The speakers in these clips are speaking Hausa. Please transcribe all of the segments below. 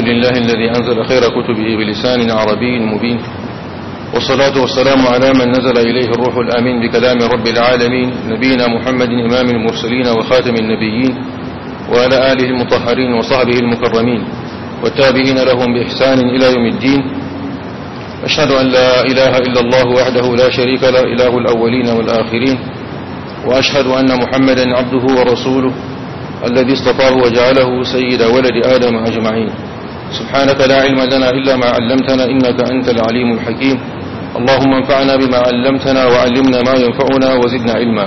لله الذي أنزل خير كتبه بلسان عربي مبين والصلاة والسلام على من نزل إليه الروح الأمين بكلام رب العالمين نبينا محمد إمام المرسلين وخاتم النبيين وعلى آله المطهرين وصحبه المكرمين والتابعين لهم بإحسان إلى يوم الدين أشهد أن لا إله إلا الله وحده لا شريك له إله الأولين والآخرين وأشهد أن محمدا عبده ورسوله الذي اصطفاه وجعله سيد ولد آدم أجمعين سبحانك لا علم لنا إلا ما علمتنا إنك أنت العليم الحكيم اللهم انفعنا بما علمتنا وعلمنا ما ينفعنا وزدنا علما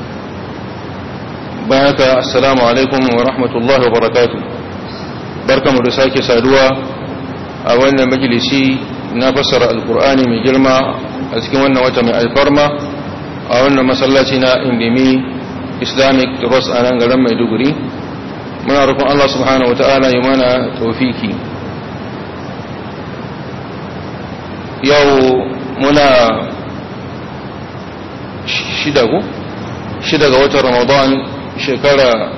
بارك السلام عليكم ورحمة الله وبركاته بركة مرساك سادوا أولنا مجلسي نفسر القرآن من جلما أسكن وتم الفرما أولنا مسلاتنا اندمي islamic trust a nan garin maiduguri muna rukun allah subhanahu wa ta'ala yi mana taufiki yau muna shida ku shida ga watan ramadan shekara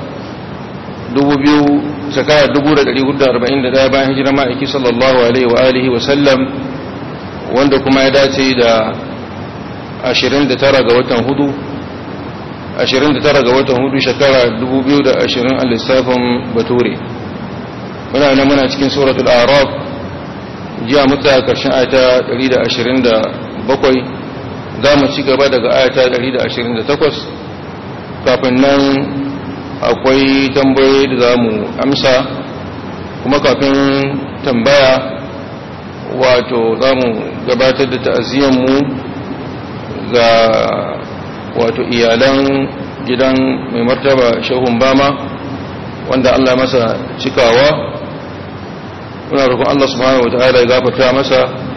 2000 shekara 1441 bayan hijirar ma'aiki sallallahu alaihi wa alihi wa sallam wanda kuma ya dace da 29 ga watan hudu 29 ga watan hudu shekara 2020 a lissafin bature muna nan muna cikin suratul araf jiya mutu karshen ayata 127 za mu ci gaba daga ayata 128 kafin nan akwai tambayoyi da za mu amsa kuma kafin tambaya wato za mu gabatar da ta'aziyyarmu ga wato iyalan gidan mai martaba shehun bama wanda Allah masa cikawa muna roƙon Allah subhanahu wataala ya gafarta masa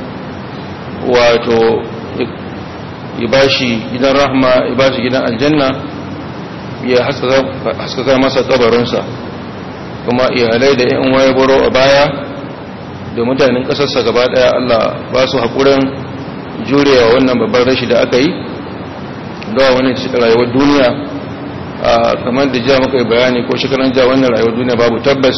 wato ya bashi gidan rahma ya bashi gidan aljanna ya haskaka masa kabarinsa kuma iyalai da yan waye baro a baya da mutanen ƙasarsa gaba ɗaya Allah ba su haƙurin jurewa wannan babban rashi da aka yi dawa wani cikin rayuwar duniya kamar da ja muka yi bayani ko shekaran ja wannan rayuwar duniya babu tabbas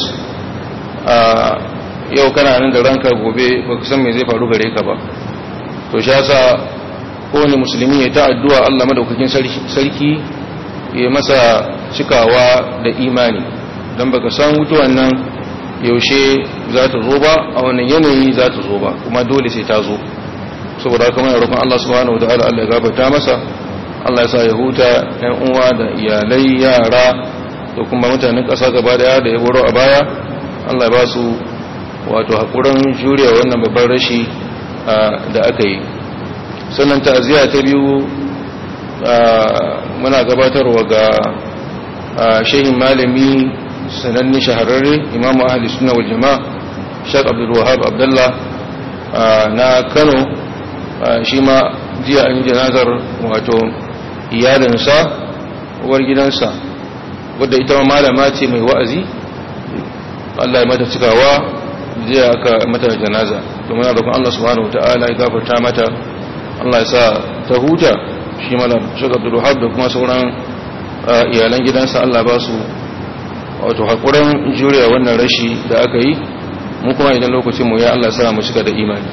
yau kana nan da ranka gobe ba ka san me zai faru gare ka ba to shi yasa kowane musulmi ya ta addu'a Allah madaukakin sarki ya masa cikawa da imani don baka san mutuwan nan yaushe za ta zo ba a wannan yanayi za ta zo ba kuma dole sai ta zo saboda haka muna roƙon Allah subhanahu wa ta'ala Allah ya gafarta masa Allah ya sa ya huta ‘yan uwa da iyalai yara da kuma mutanen ƙasa gaba daya da ya boro a baya Allah ya ba su wato haƙurin juriya wannan babban rashi da aka yi sannan ta'aziyya ta biyu muna gabatarwa ga shehin malami sananni shahararre imamu ahli suna wal jama'a shaq abdul wahab abdullah na kano shi ma jiya an janazar wato iyalinsa uwar gidansa wadda ita malama ce mai wa'azi Allah ya mata cikawa jiya aka mata janaza domin ya roƙon Allah subhanahu wata'ala ya gafarta mata Allah ya sa ta huta shi malam Sheikh Abdul Wahab da kuma sauran iyalan gidansa Allah ba su wato hakurin juriya wannan rashi da aka yi mu kuma idan lokacin mu ya Allah sa mu cika da imani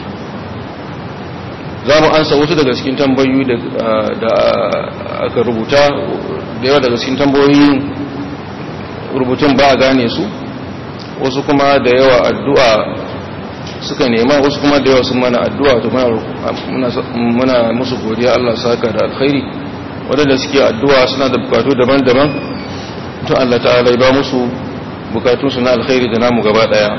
za mu ansa wasu daga cikin tambayoyi da aka rubuta da yawa daga cikin tambayoyi rubutun ba a gane su wasu kuma da yawa addu'a suka nema wasu kuma da yawa sun mana addu'a to muna musu godiya Allah saka da alkhairi wadanda suke addu'a suna da bukatu daban-daban to Allah ta'ala ya ba musu bukatunsu na alkhairi da namu gaba daya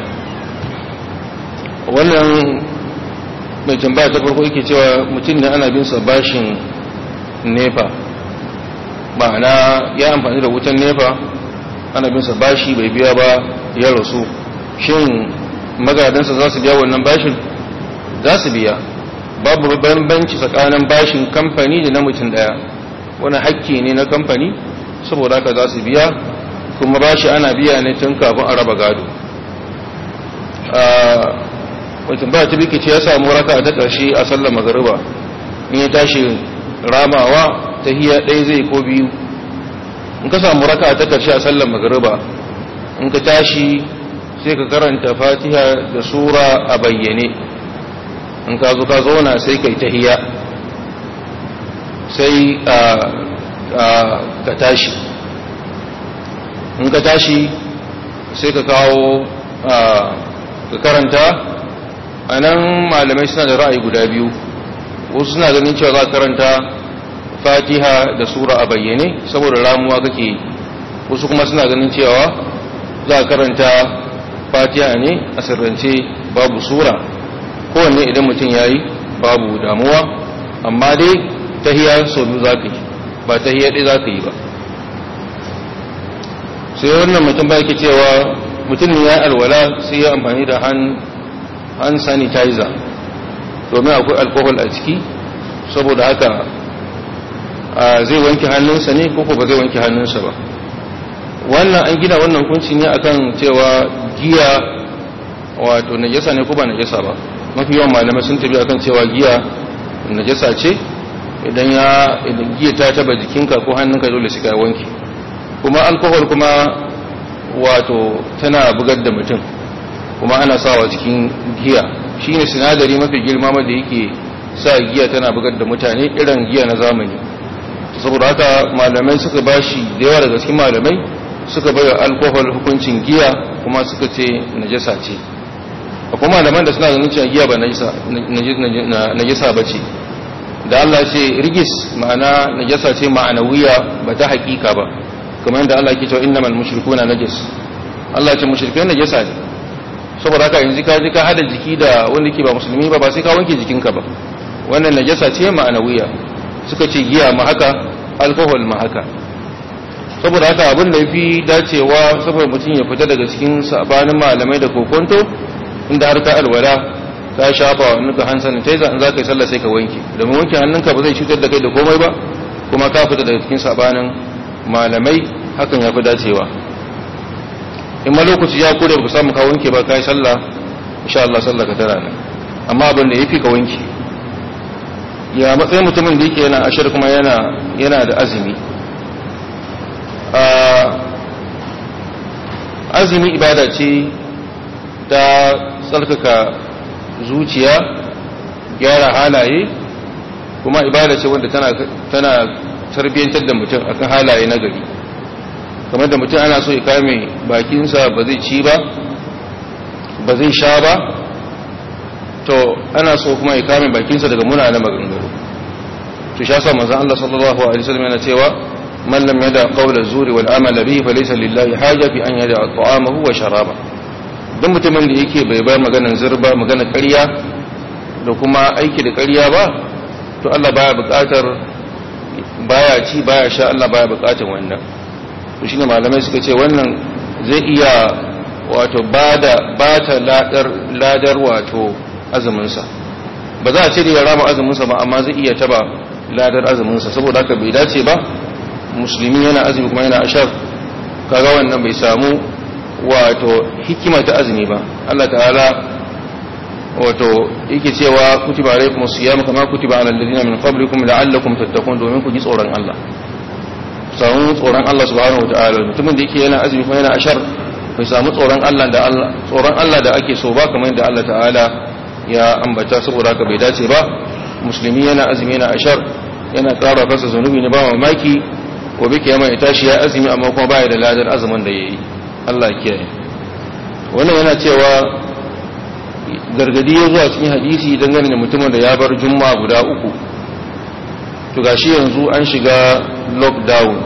wannan mai tambaya ta farko yake cewa mutum ne ana binsa bashin nefa ma'ana ya amfani da wutan nefa ana binsa bashi bai biya ba ya rasu shin magadansa za su biya wannan bashin za su biya babu bambanci tsakanin bashin kamfani da na mutum daya wani hakki ne na kamfani saboda haka za su biya kuma bashi ana biya ne tun kafin a raba gado mutum ba ta bikici ya samu raka ta ƙarshe a sallar magariba in ya tashi ramawa ta hiya ɗaya zai ko biyu in ka samu raka ta ƙarshe a sallar magariba in ka tashi sai ka karanta fatiha da sura a bayyane in ka zo ka zauna sai kai tahiya sai ka tashi in ka tashi sai ka kawo ka karanta a nan malamai suna da ra'ayi guda biyu wasu suna ganin cewa za ka karanta fatiha da sura a bayyane saboda ramuwa kake wasu kuma suna ganin cewa za ka karanta fatiha ne a sirrance babu sura kowanne idan mutum ya yi babu damuwa amma dai tahiya sau biyu za ka yi ba tahiya ɗaya za ka yi ba sai wannan mutum ba yake cewa mutum ya alwala sai ya amfani da hand sanitizer domin akwai alkohol a ciki saboda haka zai wanke hannunsa ne ko ba zai wanke hannunsa ba wannan an gina wannan kunci ne akan cewa giya wato najasa ne ko ba najasa ba mafi yawan malamai sun tafi akan cewa giya najasa ce idan ya idan giya ta taba jikinka ko hannunka dole sai ka wanke kuma alkohol kuma wato tana bugar da mutum kuma ana sawa cikin giya shine sinadari mafi girma da yake sa giya tana bugar da mutane irin giya na zamani saboda haka malamai suka bashi da yawa daga cikin malamai suka bai alkohol hukuncin giya kuma suka ce najasa ce akwai malaman da suna ganin cewa giya ba najasa ba ce da Allah ce rigis ma'ana najasa ce ma'anawiya ba ta hakika ba kamar yadda Allah ke cewa innamal mushrikuna najis Allah ce mushrikai najasa ne saboda haka yanzu ka ji ka hada jiki da wanda ke ba musulmi ba ba sai ka wanke jikinka ba wannan najasa ce ma'anawiya suka ce giya ma haka alkohol ma haka saboda haka abin da fi dacewa saboda mutum ya fita daga cikin sabanin malamai da kokonto inda har ka alwala ka shafa wa nuka hand sanitizer in za ka yi sallah sai ka wanke domin wanke hannunka ba zai cutar da kai da komai ba kuma ka fita daga cikin sabanin malamai hakan ya fi dacewa in ma lokaci ya kure ku samu ka wanke ba ka yi sallah insha Allah sallah ka tara nan amma abin da yafi ka wanke ya matsayin mutumin da yake yana ashir kuma yana yana da azumi azumi ibada ce ta tsarkaka zuciya gyara halaye kuma ibada ce wanda tana tana tarbiyyantar da mutum akan halaye na gari kamar da mutum ana so ya kame bakinsa ba zai ci ba ba zai sha ba to ana so kuma ya kame bakinsa daga munanan maganganu to sha sa manzon Allah sallallahu alaihi wasallam yana cewa man lam yada qawla zuri wal amala bihi falaysa lillahi haja fi an yada ta'amahu wa sharaba duk mutumin da yake bai bar maganar zurba maganar ƙarya da kuma aiki da ƙarya ba to Allah baya buƙatar baya ci baya sha Allah baya buƙatar wannan to shine malamai suka ce wannan zai iya wato bada bata ladar ladar wato azumin sa ba za a ce da ya rama azumin sa ba amma zai iya taba ladar azumin sa saboda haka bai dace ba musulmi yana azumi kuma yana ashar kaga wannan bai samu wato hikima ta azumi ba Allah ta'ala wato yake cewa kutiba alaikum siyam kama kutiba alal ladina min qablikum la'allakum tattaqun domin ku ji tsoron Allah samu tsoron Allah subhanahu wataala mutumin da yake yana azumi kuma yana ashar bai samu tsoron Allah da Allah tsoron Allah da ake so ba kamar yadda Allah ta'ala ya ambata saboda haka bai dace ba musulmi yana azumi yana ashar yana ƙara kansa zanubi ne ba mamaki gobe kiyama ya tashi ya azumi amma kuma baya da ladar azumin da yayi Allah ya kiyaye wannan yana cewa gargadi ya zuwa cikin hadisi dangane da mutumin da ya bar juma'a guda uku to gashi yanzu an shiga lockdown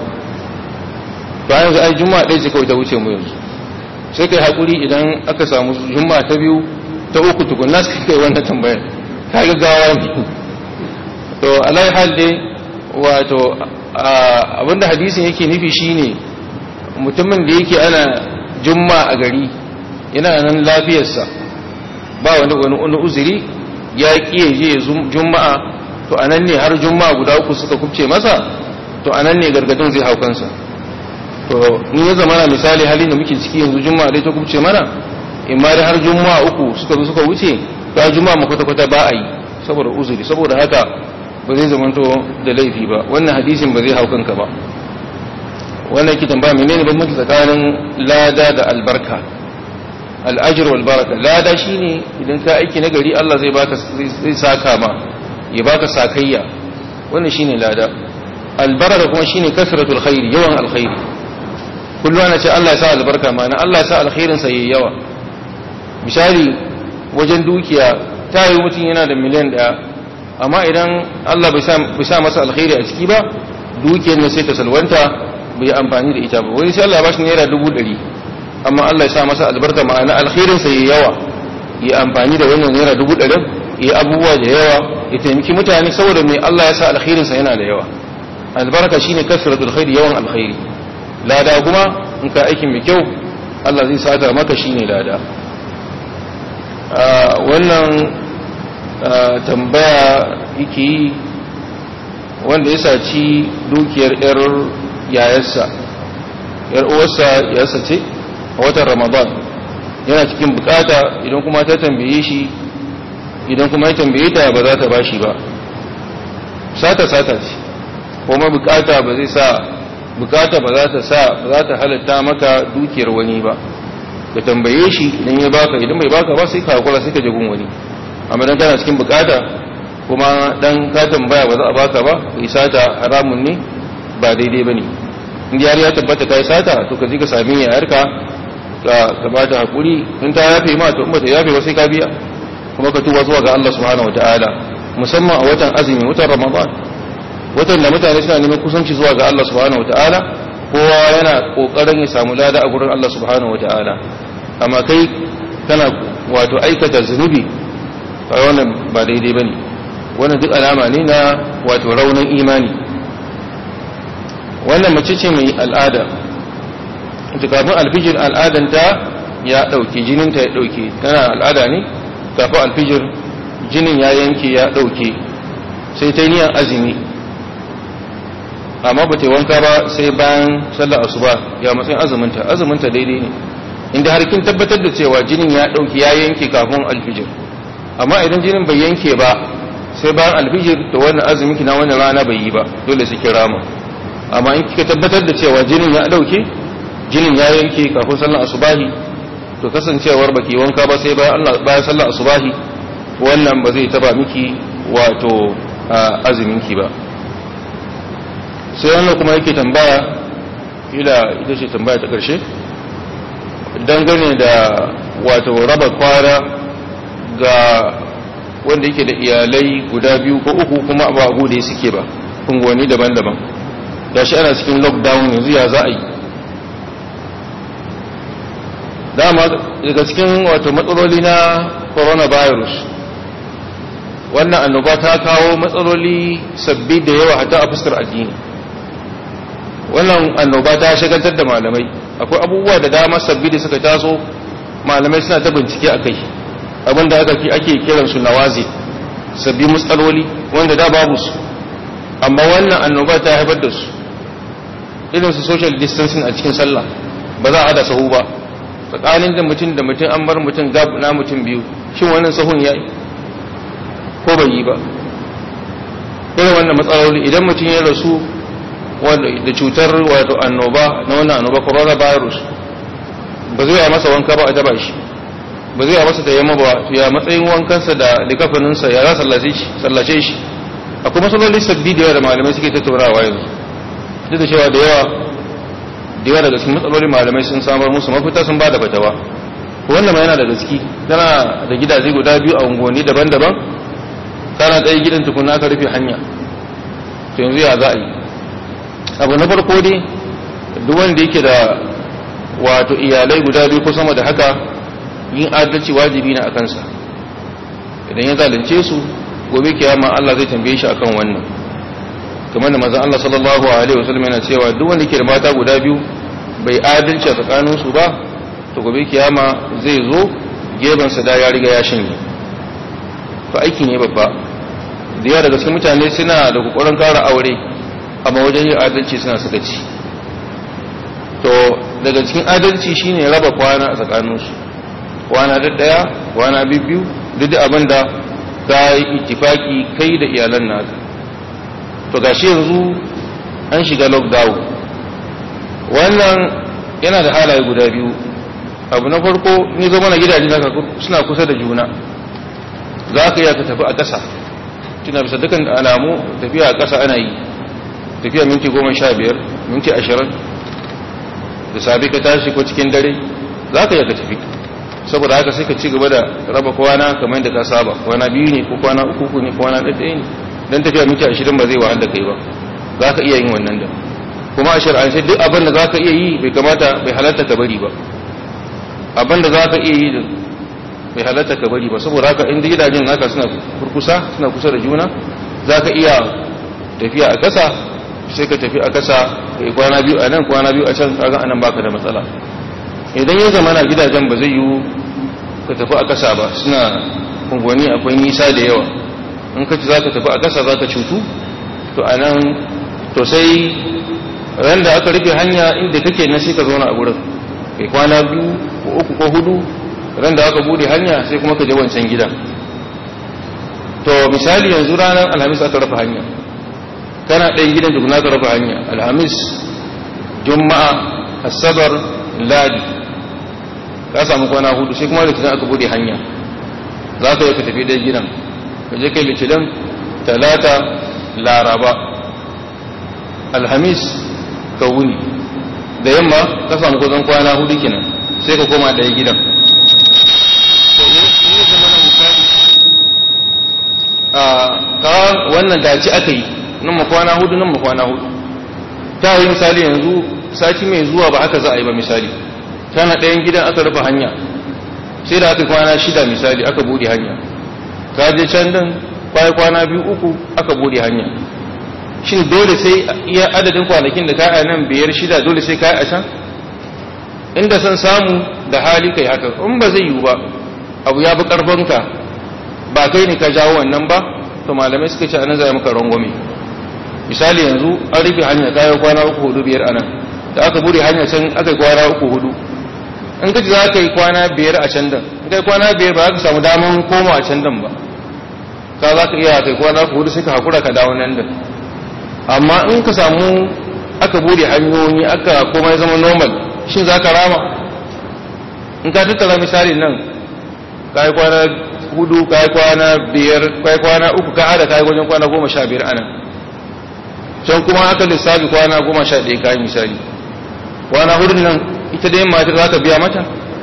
to an yanzu ai juma'a ɗaya ce kawai ta wuce mu yanzu sai kai hakuri idan aka samu juma'a ta biyu ta uku tukunna sai kai wannan tambayar ka ga gawa ne to alai hal dai wato abinda hadisin yake nufi shine mutumin da yake ana juma'a a gari yana nan lafiyarsa ba wani wani uzuri ya kiye je juma'a to anan ne har juma'a guda uku suka kubce masa to anan ne gargadin zai hau kansa to in ya zama misali halin da muke ciki yanzu juma'a dai ta kubce mana in ma har juma'a uku suka zo suka wuce ta juma'a mu kwata kwata ba a yi saboda uzuri saboda haka ba zai zamanto da laifi ba wannan hadisin ba zai hau kanka ba wannan ki tambaya menene bambanci tsakanin lada da albarka al'ajir wal baraka lada shine idan ka aiki na gari Allah zai baka zai saka ma ya baka sakayya wannan shine lada albaraka kuma shine kasratul khair yawan alkhairi kullu ana ce Allah ya sa albarka ma na Allah ya sa alkhairin sa yayi yawa misali wajen dukiya ta yi mutum yana da miliyan daya amma idan Allah bai sa masa alkhairi a ciki ba dukiyar ne sai ta salwanta bai amfani da ita ba wani sai Allah ya bashi naira dubu ɗari amma Allah ya sa masa albarka ma'ana alkhairin sa yayi yawa ya amfani da wannan naira dubu ɗarin ya abubuwa da yawa ya taimaki mutane saboda mai Allah ya sa alkhairin sa yana da yawa albarka shine kasratul khairi yawan alkhairi lada kuma in ka aikin mai kyau Allah zai sata maka shine lada wannan tambaya yake yi wanda ya saci dukiyar yar yayarsa yar uwarsa yayarsa ce a watan ramadan yana cikin bukata idan kuma ta tambaye shi idan kuma ya tambaye ta ba za ta bashi ba sata sata ce kuma bukata ba zai sa bukata ba za ta sa ba za ta halatta maka dukiyar wani ba ka tambaye shi idan ya baka idan bai baka ba sai ka hakura sai ka jagun wani amma dan kana cikin bukata kuma dan ka tambaya ba za a baka ba kai sata haramun ne ba daidai bane in har ya tabbata kai sata to ka je ka sami yayarka ka ka ba ta hakuri in ta yafe ma to in ba ta yafe ba sai ka biya kuma ka tuba zuwa ga Allah subhanahu wataala musamman a watan azumi watan ramadan watan da mutane suna neman kusanci zuwa ga Allah subhanahu wataala kowa yana kokarin ya samu lada a gurin Allah subhanahu wataala amma kai kana wato aikata zunubi kai wannan ba daidai bane wannan duk alama ne na wato raunin imani wannan mace ce mai al'ada ita kafin alfijir al'adanta ya dauke jininta ya dauke tana al'ada ne kafin alfijir jinin ya yanke ya dauke sai ta yi niyan azumi amma ba ta wanka ba sai bayan sallar asuba ya matsayin azuminta azuminta daidai ne inda har kin tabbatar da cewa jinin ya dauki ya yanke kafin alfijir amma idan jinin bai yanke ba sai bayan alfijir da wannan azumi kina wannan rana bai yi ba dole su kira mu amma in kika tabbatar da cewa jinin ya dauke jinin ya yanke kafin sallar asubahi to kasancewar baki wanka ba sai bayan Allah bayan sallar asubahi wannan ba zai taba miki wato azuminki ba sai wannan kuma yake tambaya ila ita ce tambaya ta ƙarshe dangane da wato raba kwara ga wanda yake da iyalai guda biyu ko uku kuma ba abu da suke ba unguwanni daban-daban da shi ana cikin lockdown yanzu ya za a yi dama daga cikin wato matsaloli na coronavirus wannan annoba ta kawo matsaloli sabbi da yawa hata a fuskar addini wannan annoba ta shagaltar da malamai akwai abubuwa da dama sabbi da suka taso malamai suna ta bincike a kai abinda aka fi ake kiran su nawazi sabbi matsaloli wanda da babu su amma wannan annoba ta haifar da su irin su social distancing a cikin sallah ba za a hada sahu ba tsakanin da mutum da mutum an bar mutum gab na mutum biyu shin wannan sahun ya yi ko bai yi ba irin wannan matsaloli idan mutum ya rasu da cutar wato annoba na wannan annoba coronavirus ba zai yi masa wanka ba a daba shi ba zai yi masa da yamma ba ya matsayin wankansa da likafaninsa ya za sallace shi akwai matsaloli sabbi da yawa da malamai suke tattaunawa yanzu duk da cewa da yawa da yawa daga cikin matsaloli malamai sun samar musu mafita sun ba da fatawa wannan ma yana da gaski tana da gidaje guda biyu a unguwanni daban-daban kana ɗaya gidan tukuna aka rufe hanya to yanzu ya za a yi abu na farko dai duk wanda yake da wato iyalai guda biyu ko sama da haka yin adalci wajibi na akansa idan ya zalunce su gobe kiyama Allah zai tambaye shi akan wannan kamar da manzon Allah sallallahu alaihi wasallam yana cewa duk wanda yake da mata guda biyu bai adalci a tsakanin su ba to gobe kiyama zai zo geban sa da ya riga ya shanye to aiki ne babba da yawa daga cikin mutane suna da kokarin kara aure amma wajen yin adalci suna sakaci to daga cikin adalci shine raba kwana a tsakaninsu kwana da daya kwana biyu duk da abin da ka yi ittifaki kai da iyalan naka to gashi yanzu an shiga lockdown wannan yana da halaye guda biyu abu na farko ni zama na gidaje zaka suna kusa da juna za ka iya ka tafi a ƙasa tuna bisa dukkan alamu tafiya a ƙasa ana yi tafiya minti goma sha biyar minti ashirin da sabi ka tashi ko cikin dare za ka iya ka tafi saboda haka sai ka ci gaba da raba kwana kamar da ka saba kwana biyu ne ko kwana uku ne kwana ɗaya ne don tafiya minti ashirin ba zai wahal da kai ba za ka iya yin wannan da kuma a shari'ance duk abin da za ka iya yi bai kamata bai halatta ka bari ba abin da za ka iya yi da bai halatta ka bari ba saboda haka inda gidajen naka suna kurkusa suna kusa da juna za ka iya tafiya a ƙasa sai ka tafi a ƙasa ka yi kwana biyu a nan kwana biyu a can kaga anan baka da matsala idan ya zama na gidajen ba zai yiwu ka tafi a ƙasa ba suna unguwanni akwai nisa da yawa in ka ci za ka tafi a ƙasa za ka cutu to a nan to sai ran da aka rufe hanya inda kake na sai ka zauna a gurin kai kwana biyu ko uku ko hudu ran da aka bude hanya sai kuma ka je wancan gidan to misali yanzu ranar alhamis aka rufe hanya kana ɗayan gidan duk ka rufe hanya alhamis juma'a asabar ladi ka samu kwana hudu sai kuma litinin aka bude hanya za ka yi ka tafi ɗayan gidan ka je kai litinin talata laraba alhamis ka wuni da yamma ka samu kusan kwana hudu kenan sai ka koma ɗaya gidan ka wannan dace aka yi nan ma kwana hudu nan ma kwana hudu ta yi misali yanzu sati mai zuwa ba aka za a yi ba misali tana ɗayan gidan aka rufe hanya sai da aka kwana shida misali aka bude hanya ka je can din kwaye kwana biyu uku aka bude hanya shin dole sai iya adadin kwanakin da kai a nan biyar shida dole sai kai a can inda san samu da hali kai haka in ba zai yiwu ba abu ya bi karfanka ba kai ne ka jawo wannan ba to malamai suka ce anan zai maka rangwame misali yanzu an rufe hanya kayan kwana uku hudu biyar anan da aka bude hanya can aka yi kwana uku hudu in ka ji za ka yi kwana biyar a can dan in kai kwana biyar ba za ka samu daman koma a can dan ba ka za ka iya kai kwana uku hudu sai ka hakura ka dawo nan dan amma in ka samu aka bude hanyoyi aka komai zama normal shin za ka rama in ka tattara misali nan ka yi kwana hudu ka yi kwana biyar ka yi kwana uku ka hada ka yi wajen kwana goma sha biyar anan can kuma aka lissafi kwana goma sha ɗaya ka yi misali kwana hudun nan ita dai matar za ka biya mata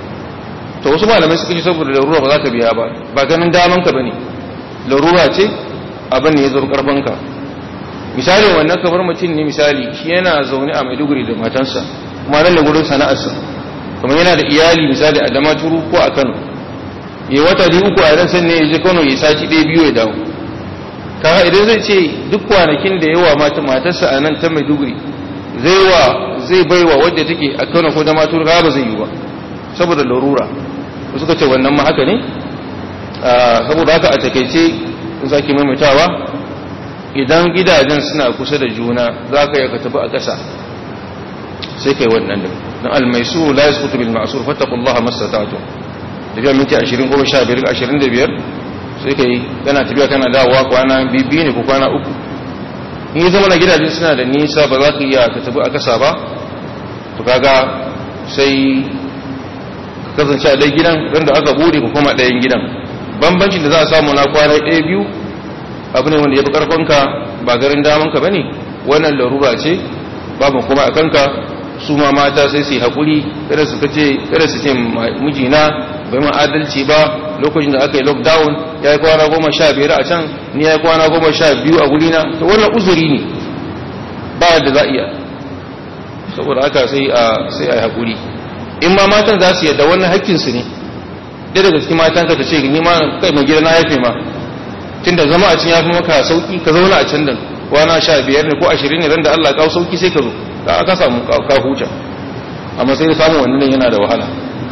to wasu malamai suka ce saboda larura ba za ka biya ba ba ganin daman ka bane larura ce abin ne ya zo karfin ka misali wannan kamar mutum ne misali shi yana zaune a maiduguri da matansa kuma nan da gurin sana'arsa kuma yana da iyali misali a damaturu ko a kano ya wata biyu uku a ran sannan ya je kano ya sati ɗaya biyu ya dawo kaga idan zai ce duk kwanakin da yawa mata matarsa a nan ta maiduguri zai wa zai baiwa wadda take a kano ko damaturu ba zai yi ba saboda larura suka ce wannan ma haka ne saboda haka a takaice in sake maimaitawa idan gidajen suna kusa da juna za ka yi ka tafi a ƙasa sai kai wannan da don almaisu la ya sukutu bil ma'asur fattakullaha mastata'tu tafiya minti 20 ko 15 25 sai kai kana tafiya kana dawowa kwana biyu ne ko kwana uku in yi zama na gidajen suna da nisa ba za ka iya ka tafi a ƙasa ba to kaga sai kasance a ɗaya gidan don da aka bude ko kuma ɗayan gidan bambancin da za a samu na kwana ɗaya biyu abu ne wanda ya fi ƙarfinka ba garin damanka ba ne wannan larura ce babu kuma a kanka su ma mata sai su yi haƙuri kada su kace kada su ce mijina bai ma adalci ba lokacin da aka yi lockdown ya yi kwana goma sha biyar a can ni ya yi kwana goma sha biyu a gurina to wannan uzuri ne ba da za iya saboda haka sai a sai a yi haƙuri in ma matan za su yadda wannan haƙƙinsu ne ɗaya daga cikin matan ka ta ce ni ma kai mai gida na yafe ma tunda zama a can ya fi maka sauki ka zauna a can din kwana sha biyar ne ko ashirin ne ran da Allah kawo sauki sai ka zo ka ka samu ka huta amma sai samun wannan yana da wahala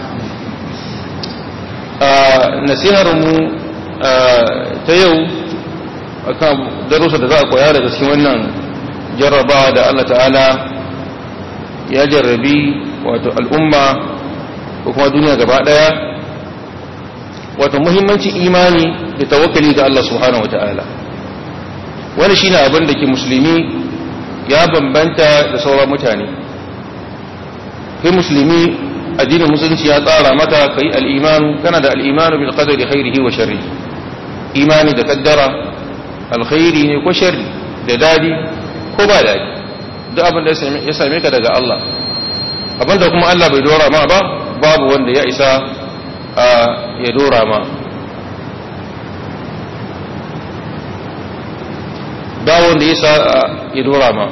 nasihar mu ta yau akan darussa da za a koya daga cikin wannan jarrabawa da Allah ta'ala ya jarrabi wato al'umma ko kuma duniya gaba daya wato muhimmancin imani da tawakkali ga Allah subhanahu wata'ala wani shine abin da ke musulmi ya bambanta da sauran mutane kai musulmi addinin musulunci ya tsara maka kai al-imanu kana da al-imanu bil qadari khairihi wa sharrihi imani da kaddara alkhairi ne ko sharri da dadi ko ba dadi duk abin da ya same ka daga Allah abin da kuma Allah bai dora ma ba babu wanda ya isa ya dora ma ba wanda ya isa ya dora ma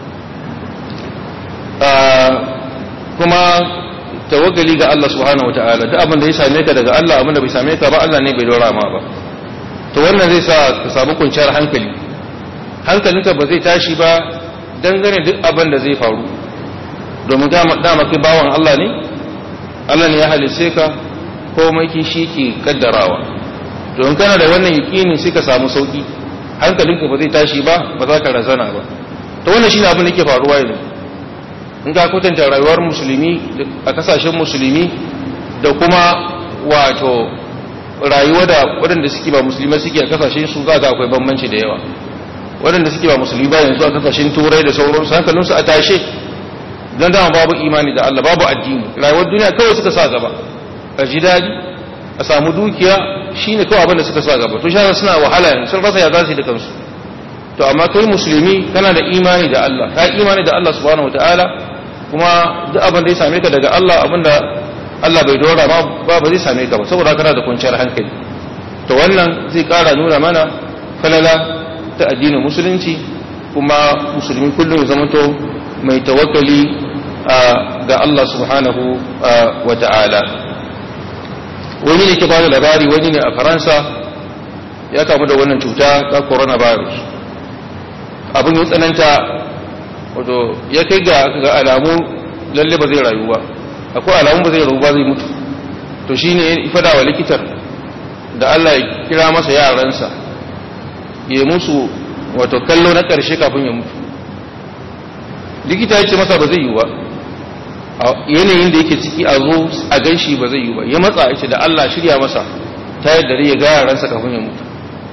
kuma tawagali ga Allah subhanahu wataala duk abin da ya same ka daga Allah abin da bai same ka ba Allah ne bai dora ma ba to wannan zai sa ka samu kwanciyar hankali hankalinka ba zai tashi ba dangane duk abin da zai faru domin dama kai bawan Allah ne Allah ne ya halice ka komai ki shi ke kaddarawa don kana da wannan yakini sai ka samu sauki hankalinka ba zai tashi ba ba za ka razana ba to wannan shine abin da yake faruwa yanzu in ka kwatanta rayuwar musulmi a kasashen musulmi da kuma wato rayuwa da waɗanda suke ba musulmai suke a kasashen su za ga akwai bambanci da yawa waɗanda suke ba musulmi ba yanzu a kasashen turai da sauransu hankalinsu a tashe don dama babu imani da Allah babu addini rayuwar duniya kawai suka sa gaba a ji daɗi a samu dukiya shine kawai abin da suka sa gaba to shi suna wahala yanzu sun rasa ya za su yi da kansu to amma kai musulmi kana da imani da Allah ka imani da Allah subhanahu wataala kuma duk abin da ya same ka daga Allah abin da Allah bai dora ba ba zai same ka ba saboda kana da kwanciyar hankali to wannan zai kara nuna mana falala ta addinin musulunci kuma musulmi kullum ya zamanto mai tawakkali ga Allah subhanahu wa ta'ala wani ne ke ba da labari wani ne a faransa ya kamu da wannan cuta ta coronavirus abin ya tsananta wato ya kai ga alamu lalle ba zai rayu ba akwai alamun ba zai rabu ba zai mutu to shi ne ifada wa likitar da Allah ya kira masa yaransa ya musu wato kallo na ƙarshe kafin ya mutu likita ya ce masa ba zai yi ba a yanayin da yake ciki a zo a ganshi ba zai yi ba ya matsa ya ce da Allah shirya masa ta yadda ya ga yaransa kafin ya mutu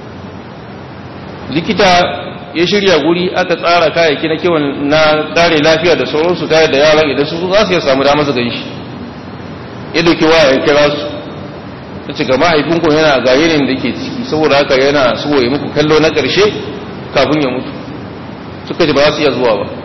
likita ya shirya guri aka tsara kayayyaki na kiwon na kare lafiya da sauransu ta yadda yaran idan su za su iya samu damar su ganshi ya dauki waya ya kira su ta ce ga mahaifinku yana ga yanayin da ke ciki saboda haka yana so ya muku kallo na ƙarshe kafin ya mutu suka ji ba za su iya zuwa ba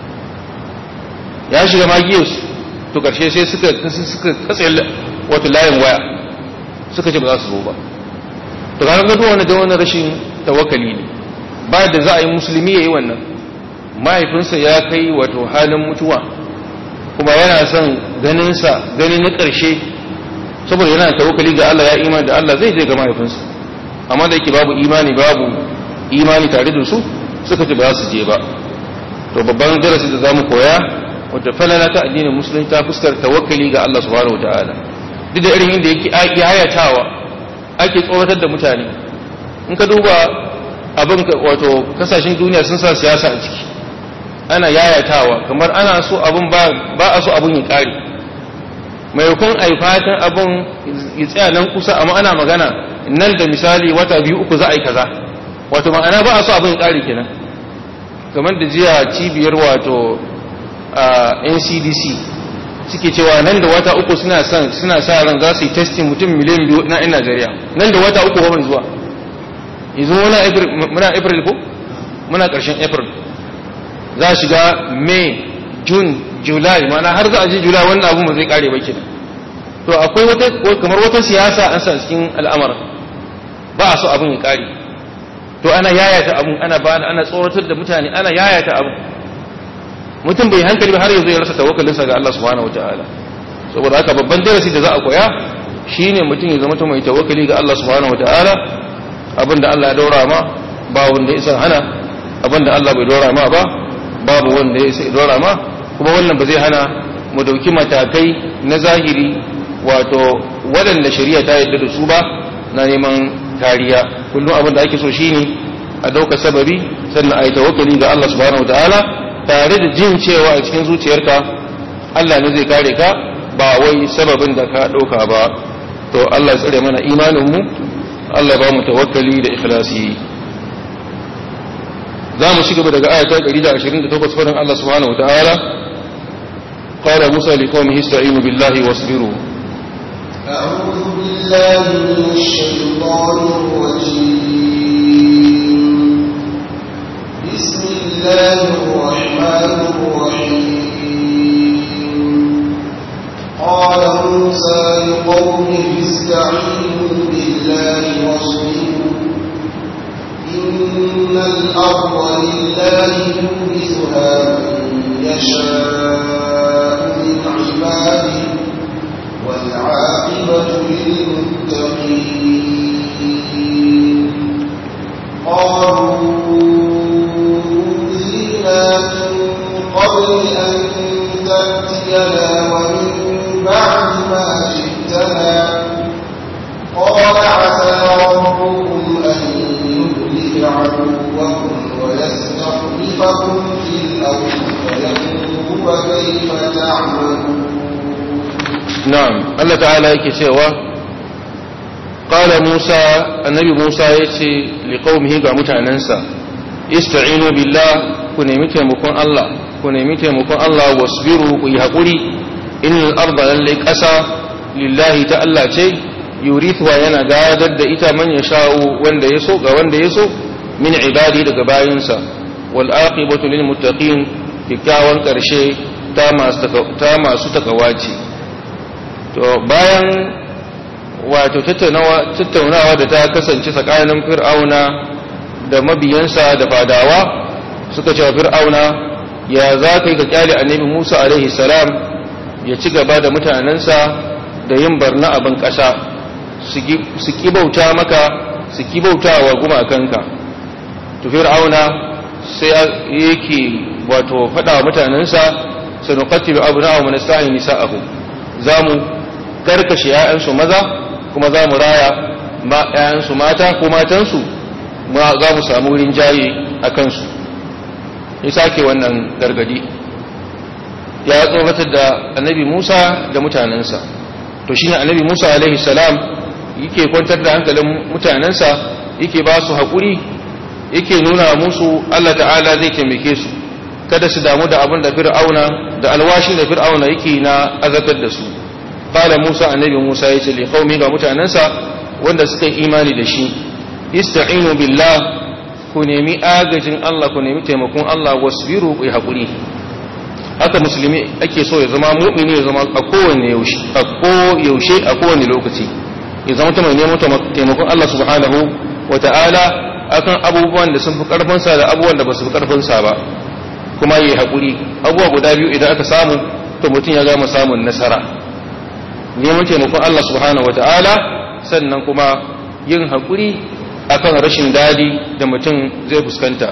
ya shiga magiyarsu to ƙarshe sai suka suka katse wata layin waya suka ce ba za su zo ba to ga ga wani da wani rashin tawakkali ne ba da za a yi musulmi ya yi wannan mahaifinsa ya kai wato halin mutuwa kuma yana son ganinsa gani na ƙarshe saboda yana tawakkali ga Allah ya imani da Allah zai je ga mahaifinsa amma da yake babu imani babu imani tare da su suka ce ba za su je ba to babban darasi da zamu koya wata falala ta addinin musulunci ta fuskar tawakkali ga Allah subhanahu wataala duk da irin inda yake ake hayatawa ake tsoratar da mutane in ka duba abin wato kasashen duniya sun sa siyasa a ciki ana yayatawa kamar ana so abin ba a so abin ya kare maimakon a yi fatan abin ya tsaya nan kusa amma ana magana nan da misali wata biyu uku za a yi kaza wato ma'ana ba a so abin ya kare kenan kamar da jiya cibiyar wato ncdc suke cewa nan da wata uku suna suna sa ran za su yi testing mutum miliyan biyu na 'yan najeriya nan da wata uku ba zuwa yanzu muna april ko muna ƙarshen april za a shiga may june july mana har za a ji july wannan abun ba zai kare ba kenan to akwai wata kamar wata siyasa an sa cikin al'amarin ba a so abun ya kare to ana yayata abun ana ba ana tsoratar da mutane ana yayata abun mutum bai hankali ba har yanzu ya rasa tawakkalinsa ga Allah subhanahu wataala saboda haka babban darasi da za a koya shine mutum ya zama mai tawakkali ga Allah subhanahu wataala abinda Allah ya daura ma ba wanda ya san hana abinda Allah bai daura ma ba babu wanda ya sai daura ma kuma wannan ba zai hana mu dauki matakai na zahiri wato waɗanda shari'a ta yarda da su ba na neman kariya kullum abin da ake so shine a dauka sababi sannan a yi tawakkali ga Allah subhanahu wataala tare da jin cewa a cikin zuciyarka Allah ne zai kare ka ba wai sababin da ka dauka ba to Allah ya tsare mana imanin mu Allah ba mu tawakkali da ikhlasi za mu shiga daga ayata 128 faɗin Allah subhanahu wa ta'ala qala musa liqaumihi ista'inu billahi wasbiru أعوذ بالله من الشيطان الرجيم بسم الله الرحمن الرحيم قال موسى لقومه استعينوا بالله واصبروا إن الأرض لله يورثها من يشاء من عباده والعاقبة للمتقين قالوا أوذينا من قبل أن تأتينا ومن بعد ما جئتنا قال عسى ربكم أن يهلك عدوكم ويستخلفكم في الأرض فينظر كيف تعملون na'am Allah ta'ala yake cewa qala Musa annabi Musa yace liqaumihi ga mutanansa ista'inu billah ku nemi taimakon Allah ku nemi taimakon Allah wasbiru ku yi hakuri innal arda lalle ƙasa lillahi ta Allah ce yurithuwa yana gadar da ita man yasha'u wanda ya so ga wanda ya so min ibadi daga bayinsa wal aqibatu lil muttaqin kikkiawan karshe ta masu ta masu takawaci to bayan wato tattaunawa da ta kasance tsakanin fir'auna da mabiyansa da fadawa suka cewa fir'auna ya za ka yi ka kyale annabi musa alaihi salam ya ci gaba da mutanensa da yin barna abin ƙasa su kibauta maka su kibauta wa gumakanka to fir'auna sai yake wato faɗa wa mutanensa sanuqatilu abna'ahum wa nasta'i nisa'ahum zamu karkashe ‘ya'yansu maza kuma za mu raya ‘ya'yansu mata ko matansu za mu samu wurin jaye a kansu ya sake wannan gargadi ya tsoratar da annabi musa da mutanensa to shi ne annabi musa alaihi salam yake kwantar da hankalin mutanensa yake ba su haƙuri yake nuna musu allah ta'ala zai taimake su kada su damu da abin da fir'auna da alwashin da fir'auna yake na azatar da su qala Musa annabi Musa yace li qaumi ga mutanansa wanda suka yi imani da shi ista'inu billah ku nemi agajin Allah ku nemi taimakon Allah wasbiru ku hakuri haka musulmi ake so ya zama mu'mini ya zama a kowane yaushe a ko yaushe a kowane lokaci ya zama mai neman taimakon Allah subhanahu wata'ala akan abubuwan da sun fi karfin sa da abubuwan da ba su fi karfin sa ba kuma yi hakuri abubuwa guda biyu idan aka samu to mutum ya gama samun nasara neman taimakon Allah subhanahu wata'ala sannan kuma yin haƙuri akan rashin dadi da mutum zai fuskanta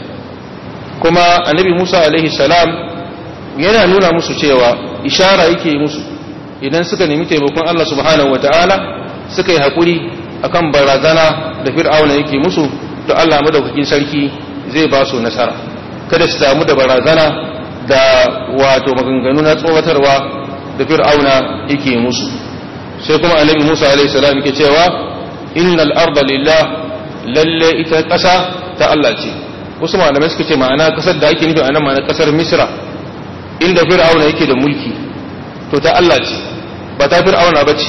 kuma annabi Musa alaihi salam yana nuna musu cewa ishara yake musu idan suka nemi taimakon Allah subhanahu wata'ala suka yi haƙuri akan barazana da fir'auna yake musu to Allah madaukakin sarki zai ba su nasara kada su damu da barazana da wato maganganu na tsoratarwa da fir'auna yake musu sai kuma annabi Musa alaihi salam yake cewa innal arda lillah lalle ita ƙasa ta Allah ce wasu malamai suka ce ma'ana ƙasar da ake nufi anan ma'ana ƙasar Misra inda Fir'auna yake da mulki to ta Allah ce ba ta Fir'auna ba ce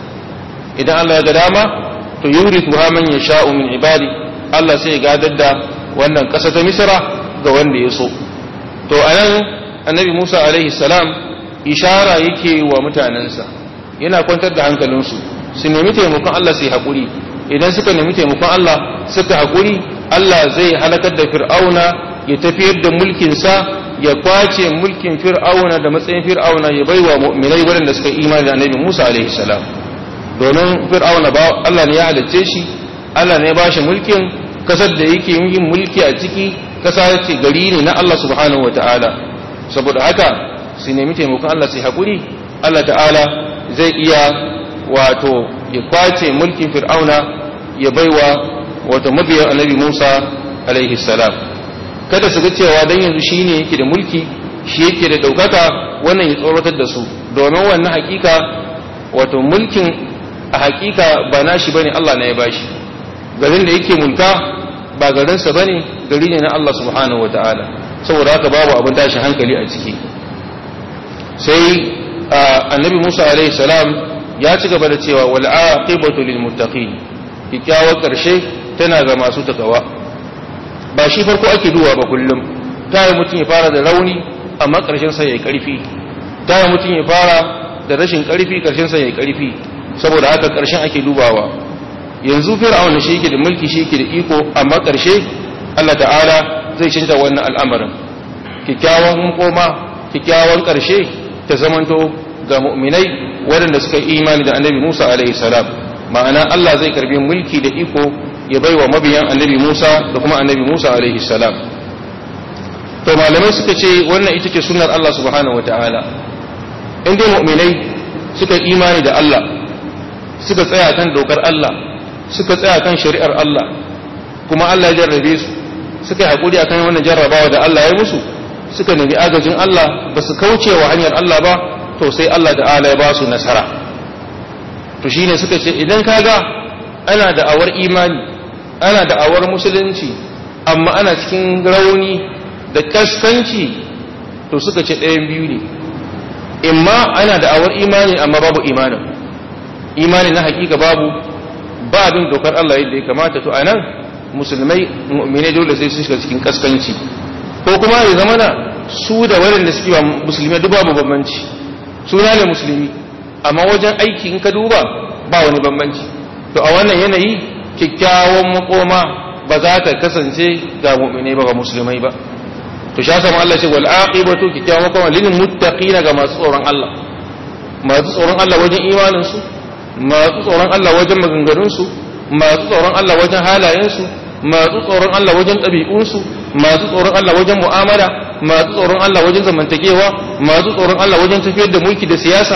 idan Allah ya ga dama to yurithu ha man yasha'u min ibadi Allah sai ya gadar da wannan ƙasa ta Misra ga wanda ya so to anan annabi Musa alaihi salam ishara yake wa mutanensa yana kwantar da hankalinsu su nemi taimakon Allah su yi haƙuri idan suka nemi taimakon Allah suka haƙuri Allah zai halakar da fir'auna ya tafiyar da mulkinsa ya kwace mulkin fir'auna da matsayin fir'auna ya baiwa mu'minai waɗanda suka imani da annabi Musa alaihi salam domin fir'auna ba Allah ne ya halicce shi Allah ne ya bashi mulkin kasar da yake yin mulki a ciki kasa ce gari ne na Allah subhanahu wataala saboda haka su nemi taimakon Allah su yi haƙuri Allah ta'ala zai iya wato ya kwace mulkin fir'auna ya baiwa wato mabiyan annabi Musa alaihi salam kada su ga cewa dan yanzu shine yake da mulki shi yake da daukaka wannan ya tsoratar da su domin wannan hakika wato mulkin a hakika ba nashi bane Allah ne ya bashi garin da yake mulka ba garinsa bane gari ne na Allah subhanahu wataala saboda haka babu abin tashi hankali a ciki sai annabi Musa alaihi salam ya ci gaba da cewa wal aqibatu lil muttaqin kikkiawar karshe tana ga masu takawa ba shi farko ake duwa ba kullum ta yi mutum ya fara da rauni amma karshen sa yayi karfi ta yi mutum ya fara da rashin karfi karshen sa yayi karfi saboda haka karshen ake dubawa yanzu fir'aun shi yake da mulki shi yake da iko amma karshe Allah ta'ala zai canza wannan al'amarin kikkiawan koma kikkiawan karshe ta zamanto ga mu'minai waɗanda suka imani da annabi Musa alaihi salam ma'ana Allah zai karbi mulki da iko ya baiwa mabiyan annabi Musa da kuma annabi Musa alaihi salam to malamai suka ce wannan ita ce sunnar Allah subhanahu wataala in dai mu'minai suka imani da Allah suka tsaya kan dokar Allah suka tsaya kan shari'ar Allah kuma Allah ya jarrabe su suka yi hakuri akan wannan jarrabawa da Allah ya musu suka nemi agajin Allah ba su kauce wa hanyar Allah ba to sai Allah ta'ala ya ba su nasara to shine suka ce idan kaga ana da awar imani ana da awar musulunci amma ana cikin rauni da kaskanci to suka ce ɗayan biyu ne imma ana da awar imani amma babu imanin imani na hakika babu ba bin dokar Allah yadda ya kamata to anan musulmai mu'mine dole sai su shiga cikin kaskanci ko kuma ya zama na su da waɗanda suke ba musulmi duk babu bambanci suna ne musulmi amma wajen aiki in ka duba ba wani bambanci to a wannan yanayi kyakkyawan makoma ba za ta kasance ga mu'minai ba ga musulmai ba to sha sama Allah ce wal aqibatu kyakkyawan makoma lil muttaqina ga masu tsoron Allah masu tsoron Allah wajen imanin su masu tsoron Allah wajen maganganun su masu tsoron Allah wajen halayen su masu tsoron Allah wajen ɗabi'un su masu tsoron Allah wajen mu'amala masu tsoron Allah wajen zamantakewa masu tsoron Allah wajen tafiyar da mulki da siyasa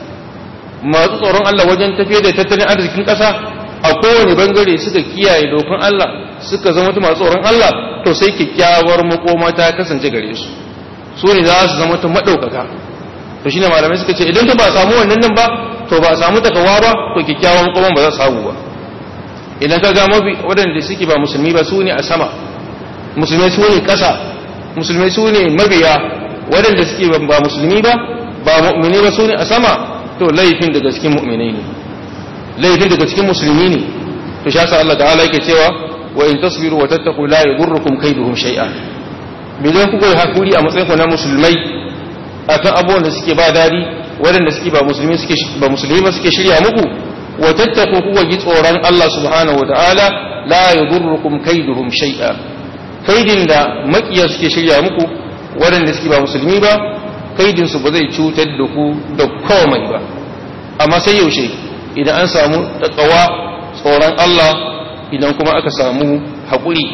masu tsoron Allah wajen tafiyar da tattalin arzikin ƙasa a kowane bangare suka kiyaye dokan Allah suka zama masu tsoron Allah to sai kyakkyawar makoma ta kasance gare su su ne za su zama ta maɗaukaka to shine malamai suka ce idan ta ba samu wannan nan ba to ba samu takawa ba to kyakkyawan makoma ba za su samu ba idan ka ga mabi waɗanda suke ba musulmi ba su ne a sama musulmai su ne ƙasa musulmai su ne mabiya waɗanda suke ba musulmi ba ba mu'mini ba su ne a sama to laifin daga cikin mu'minai ne laifin daga cikin musulmi ne to sha sa Allah ta'ala yake cewa wa in tasbiru wa tattaqu la yadurrukum kaiduhum shay'a bidan kuka yi hakuri a matsayin ku na musulmai akan abubuwan da suke ba dadi waɗanda suke ba musulmi suke ba musulmi ba suke shirya muku wa tattaqu kuka ji tsoron Allah subhanahu wa ta'ala la yadurrukum kaiduhum shay'a kaidin da makiya suke shirya muku waɗanda suke ba musulmi ba kaidinsu ba zai cutar da ku da komai ba amma sai yaushe idan an samu takawa tsoron Allah idan kuma aka samu haƙuri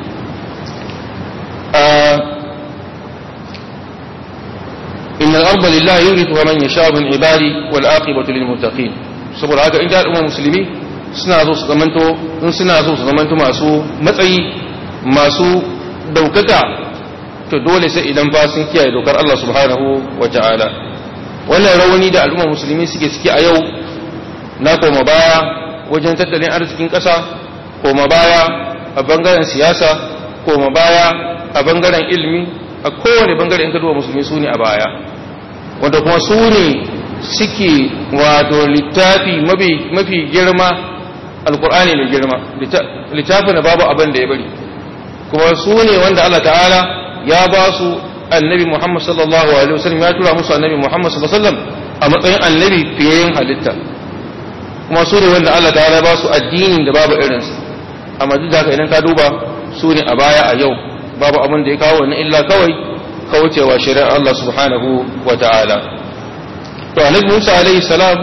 inna al-arda lillahi yurithu man yasha min ibadi wal aqibatu lil muttaqin saboda haka inda al'umma musulmi suna zo su zamanto in suna zo su zamanto masu matsayi masu daukaka to dole sai idan ba sun kiyaye dokar Allah subhanahu wa ta'ala wannan rauni da al'umma musulmi suke ciki a yau na koma baya wajen tattalin arzikin ƙasa koma baya a bangaren siyasa koma baya a bangaren ilimi a kowane bangare in ka duba musulmi su ne a baya wanda kuma su ne suke wato littafi mafi girma alkur'ani mai girma littafin da babu abin da ya bari kuma su ne wanda Allah ta'ala ya ba su annabi Muhammad sallallahu alaihi wasallam ya tura musu annabi Muhammad sallallahu alaihi wasallam a matsayin annabi fiyayen halitta kuma su ne wanda Allah ta'ala ba su addinin da babu irinsa amma duk da haka idan ka duba su ne a baya a yau babu abin da ya kawo wannan illa kawai kaucewa shari'ar Allah subhanahu wa ta'ala to annabi Musa alaihi salam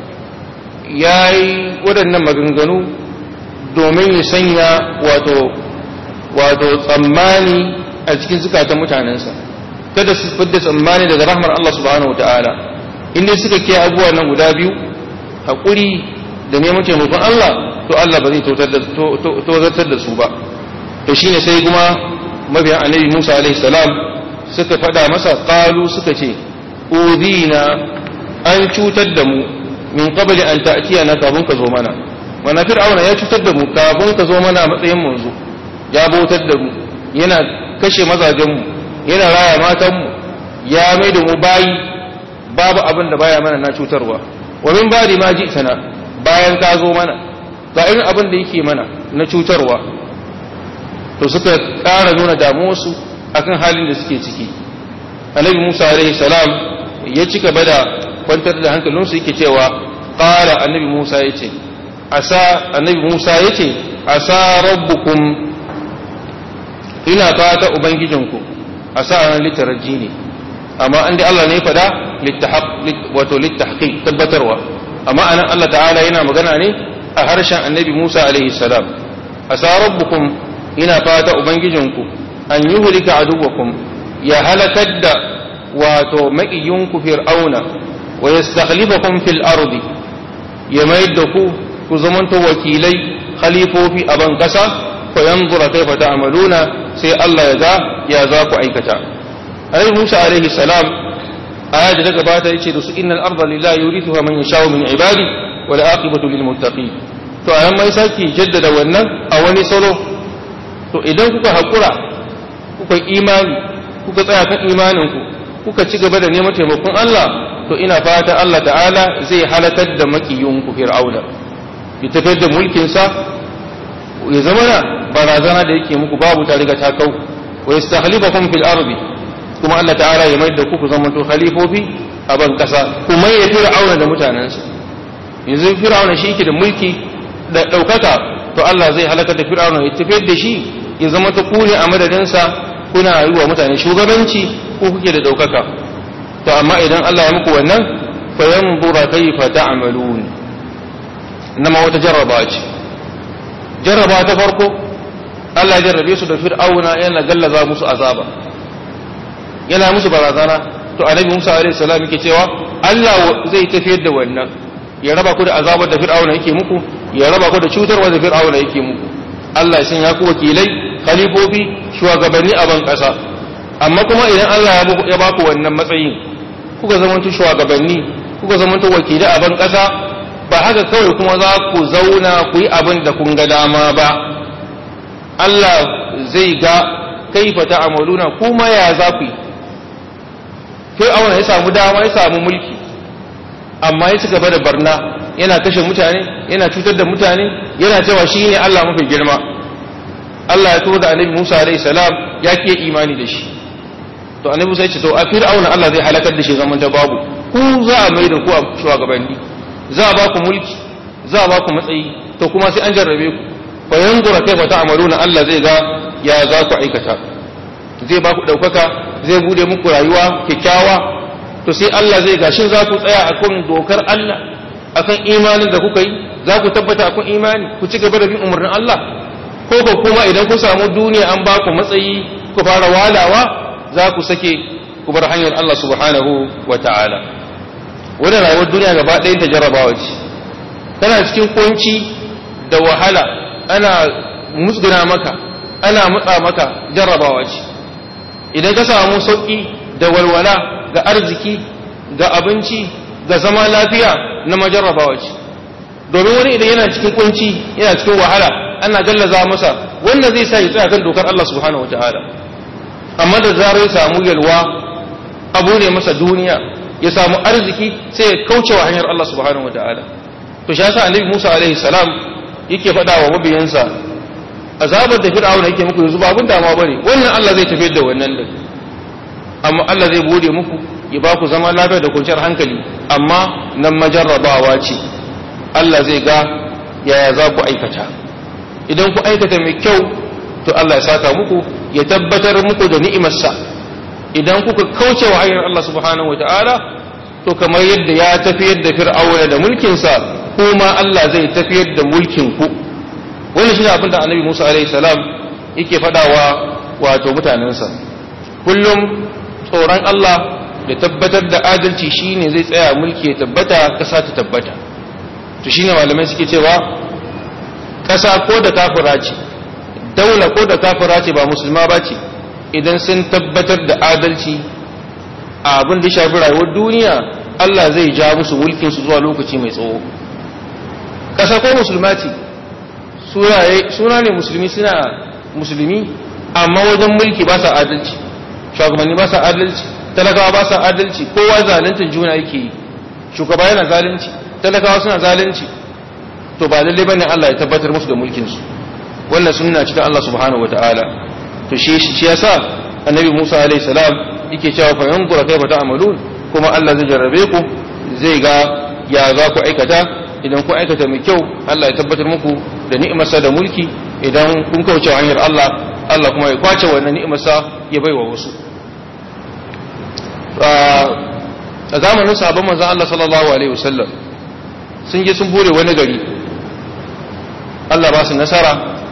yayi waɗannan maganganu domin ya sanya wato wato tsammani a cikin zukatan mutanensa kada su fidda tsammani daga rahmar Allah subhanahu wataala inda suka kiyaye abubuwan nan guda biyu hakuri da neman taimakon Allah to Allah ba zai tozartar da su ba to shine sai kuma mabiyan annabi Musa alaihi salam suka faɗa masa qalu suka ce udina an cutar da mu min qabli an ta'tiyana kafin ka zo mana mana fir'auna ya cutar da mu kafin ka zo mana a matsayin manzo ya bautar da mu yana kashe mazajenmu yana raya matanmu ya mai da mu bayi babu abin da baya mana na cutarwa wa min ba'di ma ji'tana bayan ka zo mana ga irin abin da yake mana na cutarwa to suka ƙara nuna damuwarsu akan halin da suke ciki annabi Musa alaihi salam ya ci gaba da kwantar da hankalinsu yake cewa qala annabi Musa yace asa annabi Musa yace asa rabbukum ina fata ubangijinku asa ran litaraji ne amma an dai Allah ne fada wato littahqiq tabbatarwa amma anan Allah ta'ala yana magana ne a harshen annabi Musa alaihi salam asa rabbukum ina fata ubangijinku an yuhlika aduwakum ya halakar da wato maƙiyinku fir'auna wa yastakhlifakum fil ardi ya mayar da ku ku zamanto wakilai khalifofi a ban kasa fa yanzura kaifa ta'maluna sai Allah ya ga ya za ku aikata Annabi Musa alaihi salam aya da gabata yace da su innal arda lillahi yurithuha man yasha'u min ibadi wal aqibatu lil muttaqin to ayan mai saki jaddada wannan a wani salo to idan kuka hakura kuka imani kuka tsaya kan imaninku kuka ci gaba da neman taimakon Allah to ina fata Allah ta'ala zai halakar da makiyunku fir'auna ya tafiyar da mulkinsa ya zama na barazana da yake muku babu ta riga ta kau wa yastakhlifakum fil ardi kuma Allah ta'ala ya mai da ku ku zama to khalifofi a ban kasa kuma ya fir'auna da mutanensa yanzu fir'auna shi yake da mulki da daukaka to Allah zai halakar da fir'auna ya tafiyar da shi ya zama ta ku ne a madadinsa kuna yi wa mutane shugabanci ko kuke da daukaka to amma idan Allah ya muku wannan fa yanzura kayfa ta'malun nama wata jarraba ce jarraba ta farko Allah ya jarrabe su da fir'auna yana gallaza musu azaba yana musu barazana to annabi Musa alaihi salam yake cewa Allah zai tafiyar da wannan ya raba ku da azabar da fir'auna yake muku ya raba ku da cutarwa da fir'auna yake muku Allah ya sanya ku wakilai khalifofi shugabanni a ban kasa amma kuma idan Allah ya ba ku wannan matsayin kuka zamanto shugabanni kuka zamanto wakilai a ban kasa ba haka kawai kuma za ku zauna ku yi abin da kun ga dama ba Allah zai ga kaifa ta'amaluna kuma ya za ku yi fir'auna ya samu dama ya samu mulki amma ya ci gaba da barna yana kashe mutane yana cutar da mutane yana cewa shi ne Allah mafi girma Allah ya turo da annabi Musa alaihi salam ya ke imani da shi to annabi Musa ya ce to a fir'auna Allah zai halakar da shi zaman da babu ku za a mai da ku a shugabanni za a ba ku mulki za a ba ku matsayi to kuma sai an jarrabe ku fa yanzura kaifa ta'maluna Allah zai ga ya za ku aikata zai ba ku daukaka zai bude muku rayuwa kyakkyawa to sai Allah zai ga shin za ku tsaya akan dokar Allah akan imanin da kuka yi za ku tabbata akan imani ku ci gaba da bin umarnin Allah ko ko kuma idan ku samu duniya an ba ku matsayi ku fara walawa za ku sake ku bar hanyar Allah subhanahu wa ta'ala wannan rayuwar duniya gaba ɗayan ta jarrabawa ce tana cikin kunci da wahala ana musguna maka ana mutsa maka jarrabawa ce idan ka samu sauƙi da walwala ga arziki ga abinci ga zama lafiya na majarrabawa ce domin wani idan yana cikin kunci yana cikin wahala ana gallaza masa wannan zai sa ya tsaya kan dokar Allah subhanahu wataala amma da zarar ya samu yalwa abu ne masa duniya ya samu arziki sai ya kauce wa hanyar Allah subhanahu wataala to shi yasa annabi Musa alaihi salam yake faɗa wa mabiyansa azabar da fir'auna yake muku yanzu ba abin dama bane wannan Allah zai tafiyar da wannan din amma Allah zai bude muku ya ba ku zama lafiya da kwanciyar hankali amma nan majarrabawa ce Allah zai ga yaya za ku aikata idan ku aikata mai kyau to Allah ya saka muku ya tabbatar muku da ni'imarsa idan kuka kauce wa hanyar Allah subhanahu wataala to kamar yadda ya tafiyar da fir'auna da mulkinsa kuma Allah zai tafiyar da mulkin ku wannan shi ne abin da annabi Musa alaihi salam yake faɗawa wato mutanensa kullum tsoron Allah da tabbatar da adalci shine zai tsaya mulki ya tabbata ƙasa ta tabbata to shine malamai suke cewa ƙasa ko da kafira ce daula ko da kafira ce ba musulma ba ce idan sun tabbatar da adalci a abin da shafi rayuwar duniya Allah zai ja musu mulkin su zuwa lokaci mai tsawo ƙasa ko musulma ce suna ne musulmi suna musulmi amma wajen mulki ba sa adalci shugabanni ba sa adalci talakawa ba sa adalci kowa zaluntar juna yake yi shugaba yana zalunci talakawa suna zalunci to ba lalle bane Allah ya tabbatar musu da mulkin su wannan sunna ce ta Allah subhanahu wataala to shi shi yasa annabi Musa alaihi salam yake cewa fa yanzura kayfa ta'malun kuma Allah zai jarrabe ku zai ga ya za ku aikata idan ku aikata mai kyau Allah ya tabbatar muku da ni'imarsa da mulki idan kun kauce hanyar Allah Allah kuma ya kwace wannan ni'imarsa ya baiwa wasu a zamanin sabon manzon Allah sallallahu alaihi wasallam sun je sun bure wani gari Allah ba su nasara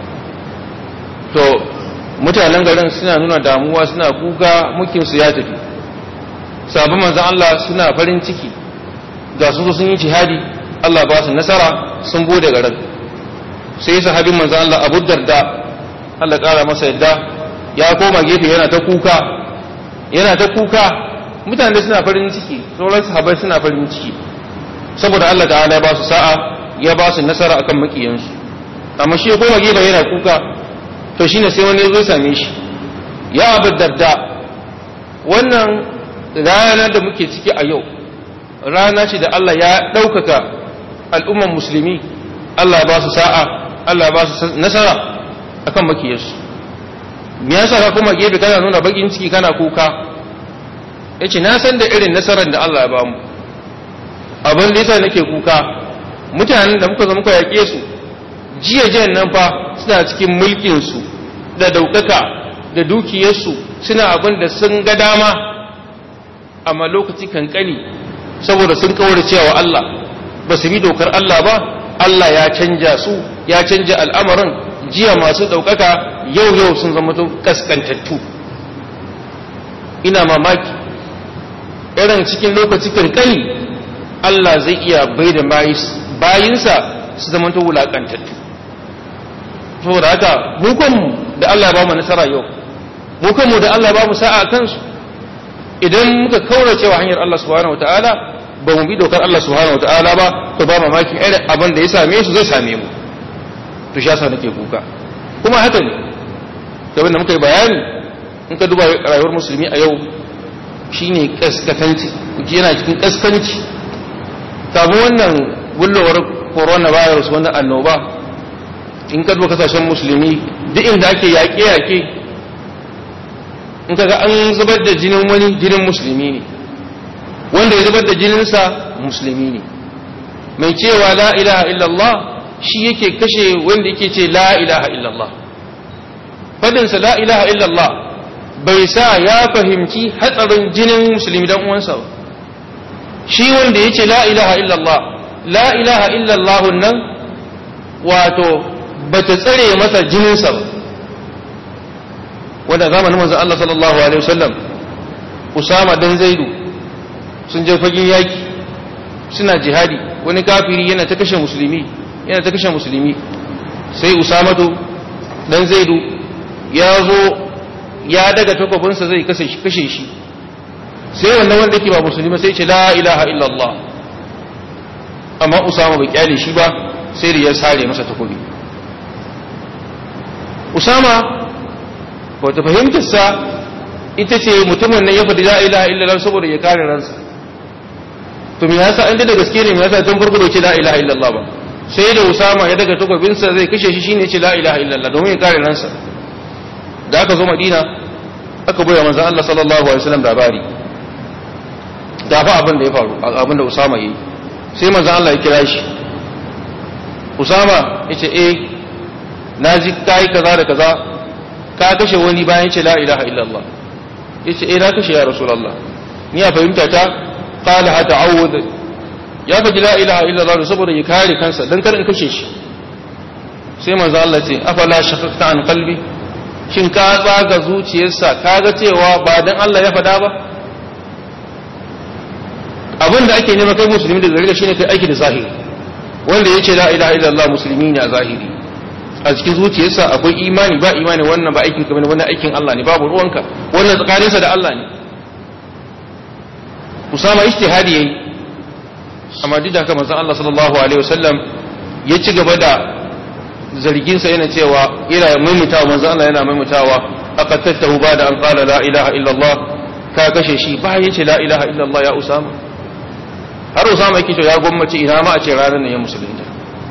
to mutanen garin suna nuna damuwa suna kuka mukinsu ya tafi sabon manzan Allah suna farin ciki ga su sun yi jihadi Allah ba su nasara sun bude garin sai sahabin manzan Allah Abu Darda Allah kara masa yadda ya koma gefe yana ta kuka yana ta kuka mutane suna farin ciki sauran sahabai suna farin ciki saboda Allah ta'ala ya ba su sa'a ya ba su nasara akan makiyansu amma shi ya koma gefe yana kuka to shine sai wani ya zo same shi ya Abu Darda wannan ranar da muke ciki a yau rana ce da Allah ya ɗaukaka al'umman musulmi Allah ba su sa'a Allah ba su nasara akan makiyarsu me yasa ka kuma gefe kana nuna bakin ciki kana kuka yace na san da irin nasarar da Allah ya ba mu abin da yasa nake kuka mutanen da muka zo muka yaƙe su jiya jiyan nan fa suna cikin mulkin su da daukaka da dukiyarsu suna abin da sun ga dama amma lokaci kankani saboda sun kawar cewa Allah ba su bi dokar Allah ba Allah ya canja su ya canja al'amarin jiya masu ɗaukaka yau yau sun zama kaskantattu ina mamaki irin cikin lokaci kankani Allah zai iya bai da bayinsa su zama ta wulaƙantattu saboda haka hukunmu da Allah ba mu nasara yau hukunmu da Allah ba mu sa'a kansu idan muka kaurace wa hanyar Allah subhanahu wataala ba mu bi dokar Allah subhanahu wataala ba to ba mamaki irin abin da ya same su zai same mu to shi yasa nake kuka kuma haka ne da wanda muka yi bayani in ka duba rayuwar musulmi a yau shine kaskatanci yana cikin kaskanci kafin wannan bullowar coronavirus wannan annoba in ka duba kasashen musulmi duk inda ake yaƙe-yaƙe in kaga an zubar da jinin wani jinin musulmi ne wanda ya zubar da jininsa musulmi ne mai cewa la ilaha illallah shi yake kashe wanda yake ce la ilaha illallah fadinsa la ilaha illallah bai sa ya fahimci hatsarin jinin musulmi dan uwansa ba shi wanda ya ce la ilaha illallah la ilaha illallah nan wato bata tsare masa jininsa ba wanda zamanin manzon Allah sallallahu alaihi wasallam Usama dan Zaidu sun je fagen yaki suna jihadi wani kafiri yana ta kashe musulmi yana ta kashe musulmi sai Usamatu dan Zaidu ya zo ya daga takwabinsa zai kashe shi kashe shi sai wannan wanda yake ba musulmi sai ce la ilaha illallah amma Usama bai kyale shi ba sai da ya sare masa takobi Usama wata fahimtarsa ita ce mutumin nan ya faɗi la ilaha illallah saboda ya kare ransa to me yasa an da gaske ne me yasa tun farko bai ce la ilaha illallah ba sai da Usama ya daga takobinsa zai kashe shi shine ce la ilaha illallah domin ya kare ransa da aka zo Madina aka bayar manzon Allah sallallahu alaihi wasallam labari da fa abin da ya faru abin da Usama yi sai manzon Allah ya kira shi Usama yace eh naji kai kaza da kaza ka kashe wani bayan ce la ilaha illallah yace eh na kashe ya rasulullah ni a fahimta ta qala ha ta'awud ya faɗi la ilaha illallah saboda ya kare kansa dan kar in kashe shi sai manzo Allah ce afala shaqaqta an qalbi shin ka tsaga zuciyarsa kaga cewa ba dan Allah ya faɗa ba abin da ake nema kai musulmi da gare shine kai aiki da zahiri wanda yace la ilaha illallah musulmi ne a zahiri a cikin zuciyarsa akwai imani ba imani wannan ba aikin kamar wannan aikin Allah ne babu ruwanka wannan tsakaninsa da Allah ne Usama ijtihadi yayi amma duk da haka manzon Allah sallallahu alaihi wasallam ya ci gaba da zargin sa yana cewa ina maimaitawa manzon Allah yana maimaitawa aqattahu ba da an qala la ilaha illa Allah ka kashe shi ba ya ce la ilaha illallah ya usama har usama yake cewa ya gwammace ina ma a ce ranar ne ya musulunta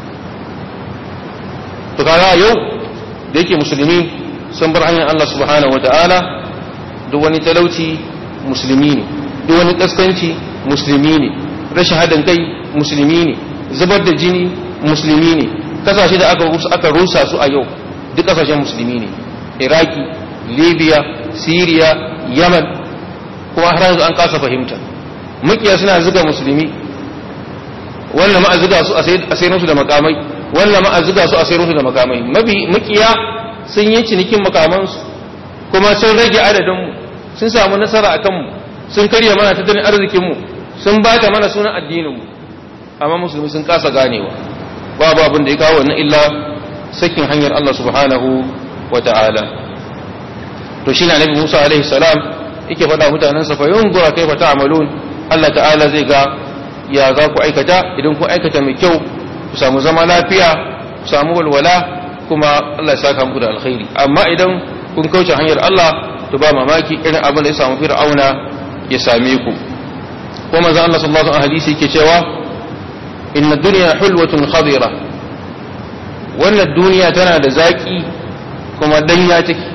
to kaga yau da yake musulmi sun bar hanyar Allah subhanahu wataala duk wani talauci musulmi ne duk wani kaskanci musulmi ne rashin haɗin kai musulmi ne zubar da jini musulmi ne kasashe da aka rusa aka rusa su a yau duk kasashen musulmi ne iraki libya syria yaman kuma har yanzu an kasa fahimta mukiya suna zuga musulmi wannan ma a zuga su a sayar musu da makamai wannan ma a zuga su a sayar musu da makamai mabi mukiya sun yi cinikin makamansu kuma sun rage adadinmu sun samu nasara a kanmu sun karya mana tattalin arzikinmu sun bata mana sunan addininmu amma musulmi sun kasa ganewa babu abin da ya kawo wannan illa sakin hanyar Allah subhanahu wa ta'ala to shi na nabi Musa alaihi salam yake faɗa mutanen sa fa yunzura kaifa ta'malun Allah ta'ala zai ga ya za ku aikata idan ku aikata mai kyau ku samu zama lafiya ku samu walwala kuma Allah ya saka muku da alkhairi amma idan kun kauce hanyar Allah to ba mamaki irin abin da ya samu fir'auna ya same ku ko manzo Allah sallallahu alaihi hadisi yake cewa inna dunya hulwatun khadira wannan duniya tana da zaki kuma danya take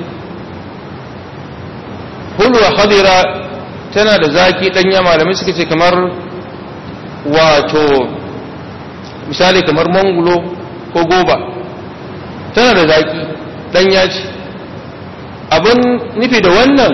hulwa khadira tana da zaki danya malamai suka ce kamar wato misali kamar mangulo ko goba tana da zaki danya ce abin nufi da wannan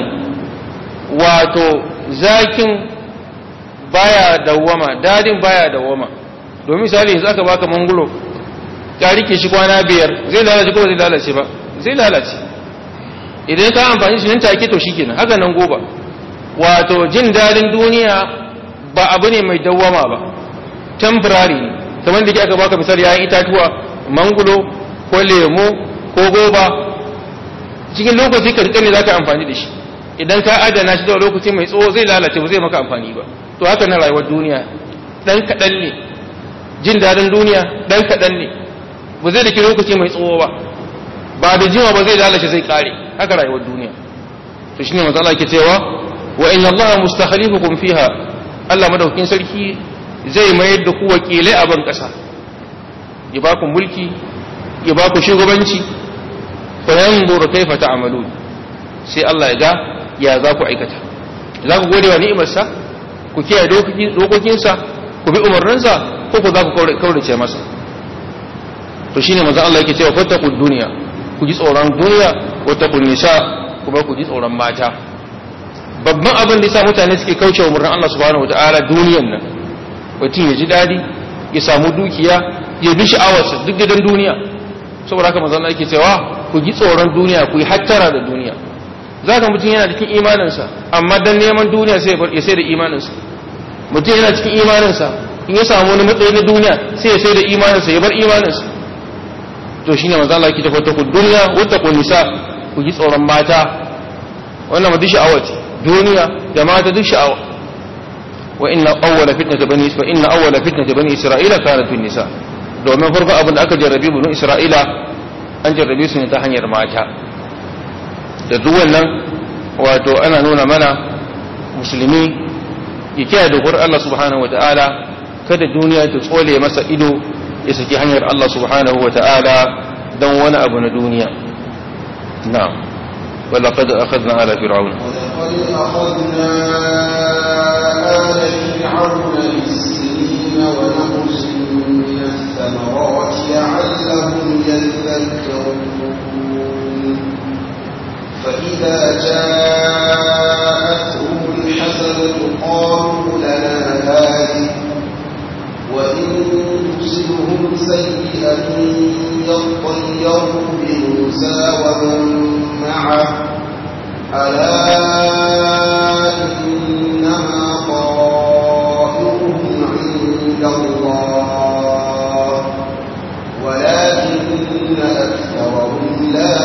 wato zakin baya dawwama dadin baya dawwama domin misali yanzu aka baka mangulo ka rike shi kwana biyar zai lalace ko zai lalace ba zai lalace idan ka amfani shi nan take to shikenan haka nan goba wato jin dadin duniya ba abu ne mai dawwama ba temporary ne kamar da ke aka baka misali yayin itatuwa mangulo ko lemo ko goba cikin lokaci karkar ne za ka amfani da shi idan ka adana shi da lokaci mai tsawo zai lalace ba zai maka amfani ba to haka na rayuwar duniya dan kaɗan ne jin daɗin duniya dan kaɗan ne ba zai dake lokaci mai tsawo ba ba da jima ba zai lalace zai kare haka rayuwar duniya to shine manzo Allah yake cewa wa inna Allah mustakhlifukum fiha Allah madaukin sarki zai mayar da ku wakilai a ban kasa ya ba ku mulki ya ba ku shugabanci fa yanzuru kaifa ta'malun sai Allah ya ga ya za ku aikata za ku gode wa ni'imarsa ku kiyaye dokokinsa ku bi umarninsa ko ku za ku kaurace masa to shine manzo Allah yake cewa fattaqud dunya ku ji tsoron duniya wattaqun nisa kuma ku ji tsoron mata babban abin da yasa mutane suke kauce wa umarnin Allah subhanahu wataala duniyan nan mutum ya ji dadi ya samu dukiya ya bi sha'awarsa duk gidan duniya saboda haka manzo Allah yake cewa ku ji tsoron duniya ku yi hattara da duniya zaka mutum yana cikin imaninsa amma dan neman duniya sai ya sai da imaninsa mutum yana cikin imaninsa in ya samu wani matsayi na duniya sai ya sai da imaninsa ya bar imaninsa to shine manzo Allah yake tafi ta duniya wata ku nisa ku ji tsoron mata wannan ma duk sha'awa ce duniya da mata duk sha'awa wa inna awwala fitnata bani wa inna awwala fitnata bani isra'ila kanat fin nisa domin farko abin da aka jarrabe bani isra'ila an jarrabe su ne ta hanyar mata da duk wannan wato ana nuna mana musulmi ya kiyaye dokar Allah subhanahu wa ta'ala kada duniya ta tsole masa ido ya saki hanyar Allah subhanahu wa ta'ala don wani abu na duniya na'am wala qad akhadna ala fir'aun ولقد أخذنا آل فرعون بالسنين ونقص من الثمرات لعلهم يذكرون فإذا جاءتهم الحسنة قالوا لنا هذه وإن تصبهم سيئة يطيروا بموسى ومن معه ألا إنما طائرهم عند الله ولكن أكثرهم لا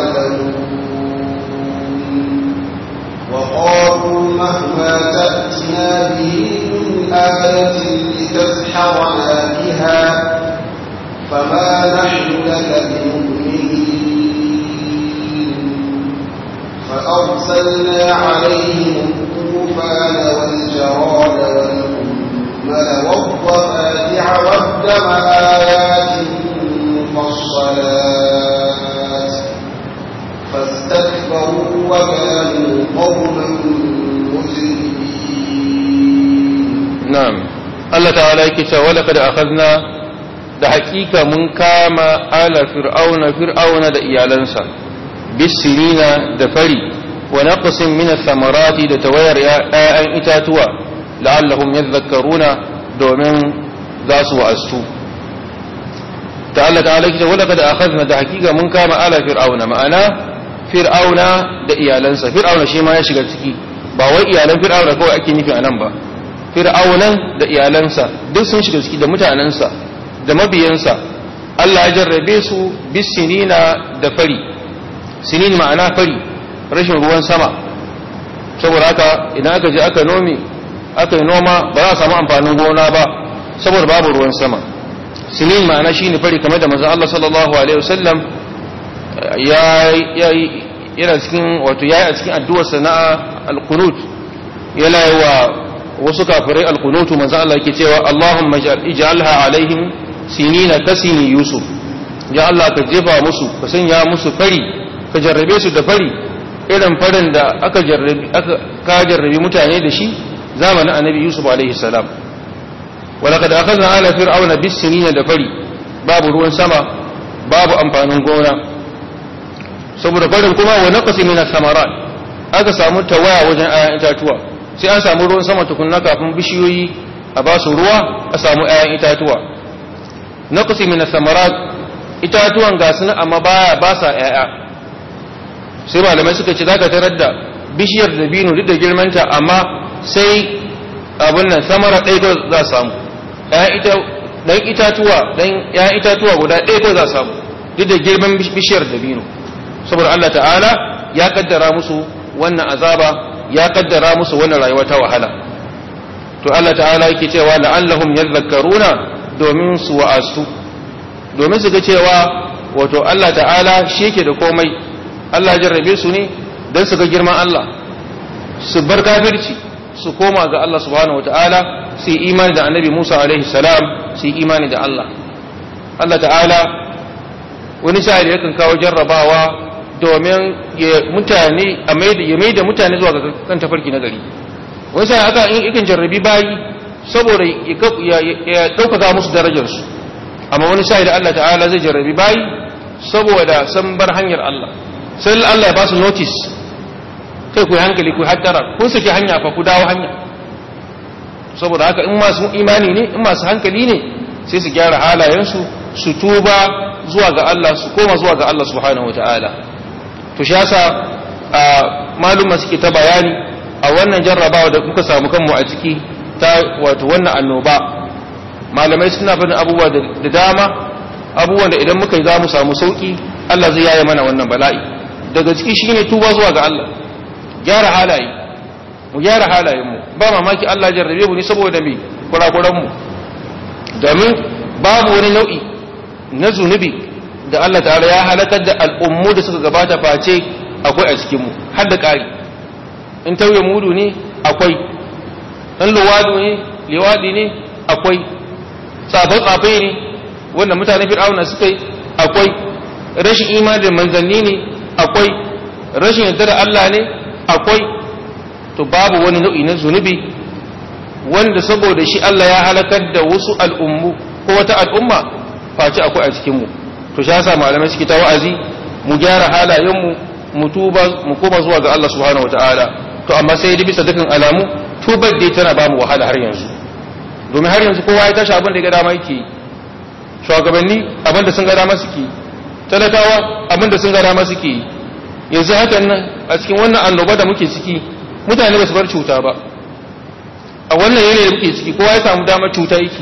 يعلمون وقالوا مهما تأتنا به من آية لتسحرنا بها فما نحن لك بمؤمنين فأرسلنا عليهم والطوفان والجراد والقمل والضفادع والدم آيات مفصلات فاستكبروا وكانوا قوما مجرمين na'am Allah ta'ala yake cewa wala kad akhadna da hakika mun kama ala fir'auna fir'auna da iyalansa bisinina da fari wa naqsin min ath-thamarati da tawayar ya'an itatuwa la'allahum yadhakkaruna domin za su wa'astu ta Allah ta'ala yake cewa wala kad akhadna da hakika mun kama ala fir'auna ma'ana fir'auna da iyalansa fir'auna shi ma ya shiga ciki ba wai iyalan fir'auna kawai ake nufi anan ba fir'aunan da iyalansa duk sun shiga ciki da mutanensa da mabiyansa Allah ya jarrabe su bisinina da fari sinin ma'ana fari rashin ruwan sama saboda haka idan aka je aka nome aka yi noma ba za a samu amfanin gona ba saboda babu ruwan sama sinin ma'ana shine fari kamar da manzon Allah sallallahu alaihi wasallam ya yana cikin wato yayi a cikin addu'ar sana'a al-qunut yana yi wa wasu kafirai alkunutu manzo Allah yake cewa Allahumma ij'alha alaihim sinina kasini yusuf ya Allah ka jefa musu ka sanya musu fari ka jarrabe su da fari irin farin da aka jarrabi aka ka jarrabi mutane da shi zamanin annabi yusuf alaihi salam walaqad akhadna ala fir'auna bis sinina da fari babu ruwan sama babu amfanin gona saboda farin kuma wa naqsi min ath-thamarat aka samu tawaya wajen ayan itatuwa sai an samu ruwan sama tukunna kafin bishiyoyi a ba su ruwa a samu 'ya'yan itatuwa na kusi mina samarat itatuwan ga su amma baya ba sa 'ya'ya sai malamai suka ce zaka tarar da bishiyar da binu duk da girmanta amma sai abin nan samara ɗaya ko za samu ɗan itatuwa ɗan 'ya'yan itatuwa guda ɗaya ko za samu duk da girman bishiyar da binu saboda Allah ta'ala ya kaddara musu wannan azaba ya kaddara musu wannan rayuwa ta wahala to Allah ta'ala yake cewa la'allahum yadhakkaruna domin su wa'astu domin su ga cewa wato Allah ta'ala shi yake da komai Allah ya jarrabe su ne don su ga girman Allah su bar kafirci su koma ga Allah subhanahu wata'ala su yi imani da annabi Musa alaihi salam su yi imani da Allah Allah ta'ala wani sa'ili yakan kawo jarrabawa domin ya mutane a ya mai da mutane zuwa ga kan tafarki na gari wani sai aka in ikin jarrabi bayi saboda ya ɗaukaka musu darajarsu amma wani sai da Allah ta'ala zai jarrabi bayi saboda san bar hanyar Allah sai Allah ya ba su notice kai ku hankali ku hattara kun saki hanya fa ku dawo hanya saboda haka in masu imani ne in masu hankali ne sai su gyara halayensu su tuba zuwa ga Allah su koma zuwa ga Allah subhanahu wataala to shi yasa maluma suke ta bayani a wannan jarrabawa da kuka samu kanmu a ciki ta wato wannan annoba malamai suna faɗin abubuwa da dama abubuwan da idan muka yi za mu samu sauki Allah zai yaye mana wannan bala'i daga ciki shine tuba zuwa ga Allah gyara halaye mu gyara halayenmu ba mamaki Allah jarrabe mu ne saboda me kurakuran mu domin babu wani nau'i na zunubi da Allah ta'ala ya halakar da al'ummu da suka gabata face akwai a cikinmu har da ƙari in tauye mudu ne akwai in luwadu ne liwadi ne akwai tsafe-tsafe ne wanda mutane fir'auna suka yi akwai rashin imani da manzanni ne akwai rashin yadda da Allah ne akwai to babu wani nau'i na zunubi wanda saboda shi Allah ya halakar da wasu al'ummu ko wata al'umma face akwai a cikinmu to shi yasa malamai suke ta wa'azi mu gyara halayenmu mu tuba mu koma zuwa ga Allah subhanahu wataala to amma sai da bisa dukkan alamu tubar dai tana ba mu wahala har yanzu domin har yanzu kowa ya tashi abin da ya ga dama yake shugabanni abin da sun ga dama suke talakawa abin da sun ga dama suke yanzu hakan nan a cikin wannan annoba da muke ciki mutane ba su bar cuta ba a wannan yanayi da muke ciki kowa ya samu damar cuta yake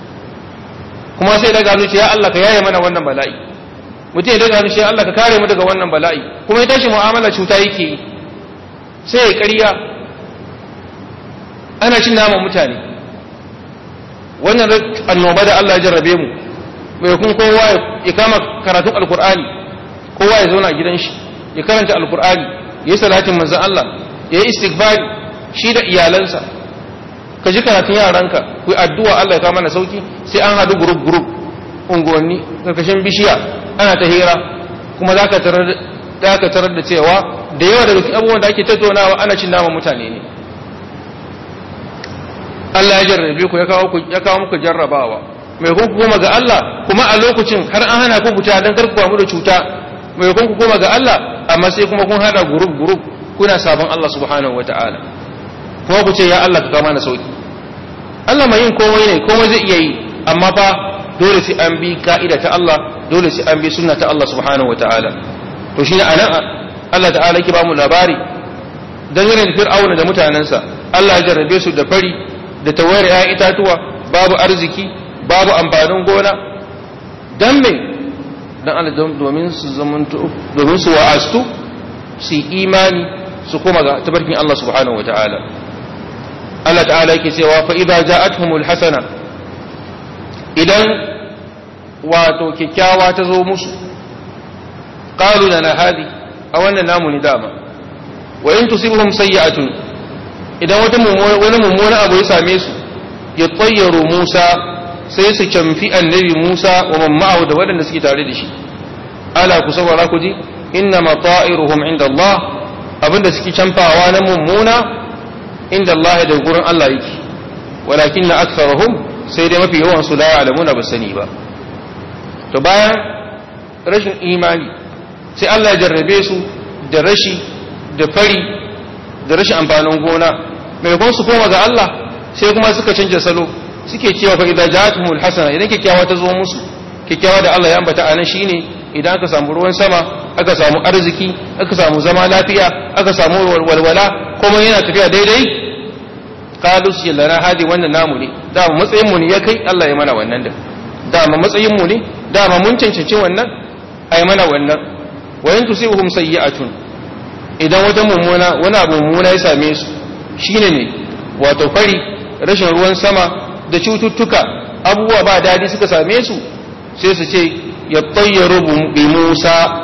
kuma sai daga hannu ce ya Allah ka yaye mana wannan bala'i mutum ya daga hannu ce ya Allah ka kare mu daga wannan bala'i kuma ya tashi mu'amala cuta yake yi sai ya ƙarya ana cin naman mutane wannan annoba da Allah ya jarrabe mu mai kun kowa ya kama karatun alkur'ani kowa ya zauna a gidan shi ya karanta alkur'ani ya yi salatin manzan Allah ya yi istighfari shi da iyalansa ka ji karatun yaranka ku addu'a Allah ya kawo mana sauki sai an haɗu group group unguwanni karkashin bishiya ana ta hira kuma za ka tarar da cewa da yawa daga abubuwan da ake tattaunawa ana cin nama mutane ne Allah ya jarrabe ku ya kawo muku jarrabawa mai kun koma ga Allah kuma a lokacin har an hana ku fita don karkuwa mu da cuta mai kun koma ga Allah amma sai kuma kun hada group group kuna sabon Allah subhanahu wataala kuma ku ce ya Allah ka kama na sauki Allah mai yin komai ne komai zai iya yi amma fa dole sai an bi ka'ida ta Allah dole sai an bi sunna ta Allah subhanahu wataala to shine anan Allah ta'ala ki ba mu labari dangane da fir'auna da mutanensa Allah ya jarrabe su da fari da tawayar ya itatuwa babu arziki babu amfanin gona dan me dan Allah domin su zamanto domin su wa'astu su imani su koma ga tabarkin Allah subhanahu wataala Allah ta'ala yake cewa fa idza ja'atuhumul hasana idan wato kikkiawa ta zo musu qalu lana hadi a wannan namu ni dama wa in tusibhum sayyi'atun idan wata wani mummuna abu ya same su ya tsayyaru Musa sai su camfi annabi Musa wa mamma'ahu da waɗanda suke tare da shi ala ku saurara ku ji inna mata'iruhum inda Allah abinda suke camfawa na mummuna inda Allah da gurin Allah yake walakin na aktharuhum sai dai mafi yawan su la ya'lamuna ba sani ba to bayan rashin imani sai Allah ya jarrabe su da rashi da fari da rashin amfanin gona maimakon su koma ga Allah sai kuma suka canja salo suke cewa fa idza ja'atuhumul hasana idan kyakkyawa ta zo musu kyakkyawa da Allah ya ambata anan shine idan aka samu ruwan sama aka samu arziki aka samu zama lafiya aka samu walwala kuma yana tafiya daidai qalu lana hadi wannan namu ne da matsayin mu ne ya kai Allah ya mana wannan da dama matsayin mu ne dama mun cancanci wannan ai mana wannan wa in tusibuhum sayyi'atun idan wata mummuna wani abu mummuna ya same su shine ne wato fari rashin ruwan sama da cututtuka abubuwa ba dadi suka same su sai su ce ya tayyaru bi Musa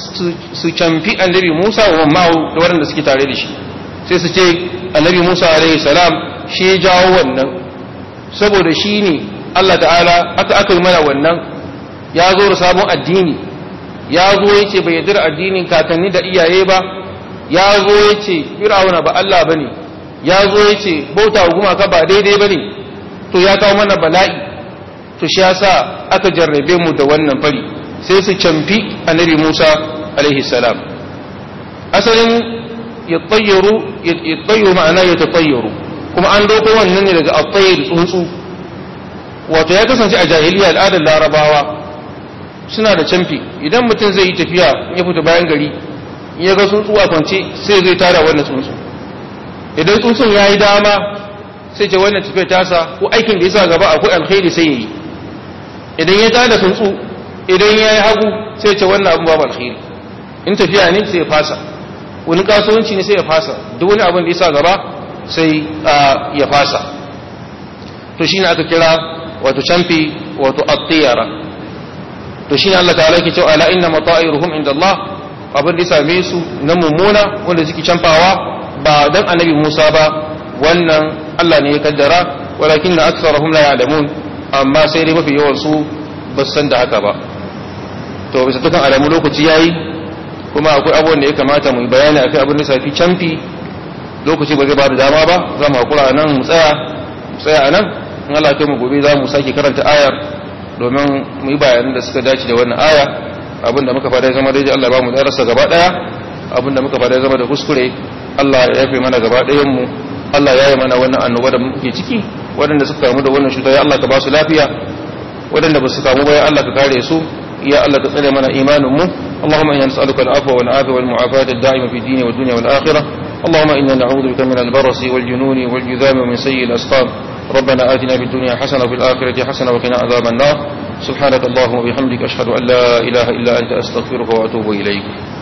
su camfi annabi Musa wa ma'u da waɗanda suke tare da shi sai su ce annabi Musa alaihi salam shi ya jawo wannan saboda shi ne Allah ta'ala aka aka yi mana wannan ya zo da sabon addini ya zo ya ce bai yarda addinin kakanni da iyaye ba ya zo ya ce fir'auna ba Allah bane ya zo ya ce bauta wa gumaka ba daidai bane to ya kawo mana bala'i to shi yasa aka jarrabe mu da wannan fari sai su camfi annabi Musa alaihi salam asalin ya tsayyaru ya tsayyaru ma'ana ya tsayyaru kuma an doko wannan ne daga at-tayyir tsuntsu wato ya kasance a jahiliya al'adar larabawa suna da camfi idan mutum zai yi tafiya ya fita bayan gari ya ga tsuntsu a kwance sai zai tara wannan tsuntsu idan tsuntsun ya yi dama sai ce wannan tafiya tasa ko aikin da ya sa gaba akwai alkhairi sai ya yi idan ya tada tsuntsu idan ya yi hagu sai ce wannan abin babu alkhairi in tafiya ne sai ya fasa wani kasuwanci ne sai ya fasa duk wani abin da ya sa gaba sai ya fasa to shine aka kira wato camfi wato at-tiyara to shine Allah ta'ala yake cewa ala inna mata'iruhum inda Allah abin da ya same su na mummuna wanda suke camfawa ba dan annabi Musa ba wannan Allah ne ya kaddara walakin na aksarahum la ya'lamun amma sai dai mafi yawan su ba san da haka ba to bisa dukan alamu lokaci yayi kuma akwai abubuwan da ya kamata mu bayani akai abin da safi camfi lokaci ba zai ba da dama ba za mu hakura nan mu tsaya mu tsaya nan in Allah ya mu gobe za mu sake karanta ayar domin mu yi bayanan da suka dace da wannan aya abin da muka fada zama daidai Allah ba mu darasa gaba daya abin da muka fada zama da kuskure Allah ya yafe mana gaba dayan mu Allah ya yi mana wannan annoba da muke ciki waɗanda suka kamu da wannan cuta ya Allah ka ba su lafiya waɗanda ba su kamu ba ya Allah ka kare su ya Allah ka tsare mana imanin mu اللهم إنا نسألك العفو والعافية والمعافاة الدائمة في الدين والدنيا والآخرة اللهم إنا نعوذ بك من البرص والجنون والجذام ومن سيء الأسقام ربنا آتنا في الدنيا حسنة وفي الآخرة حسنة وقنا عذاب النار سبحانك اللهم وبحمدك أشهد أن لا إله إلا أنت أستغفرك وأتوب إليك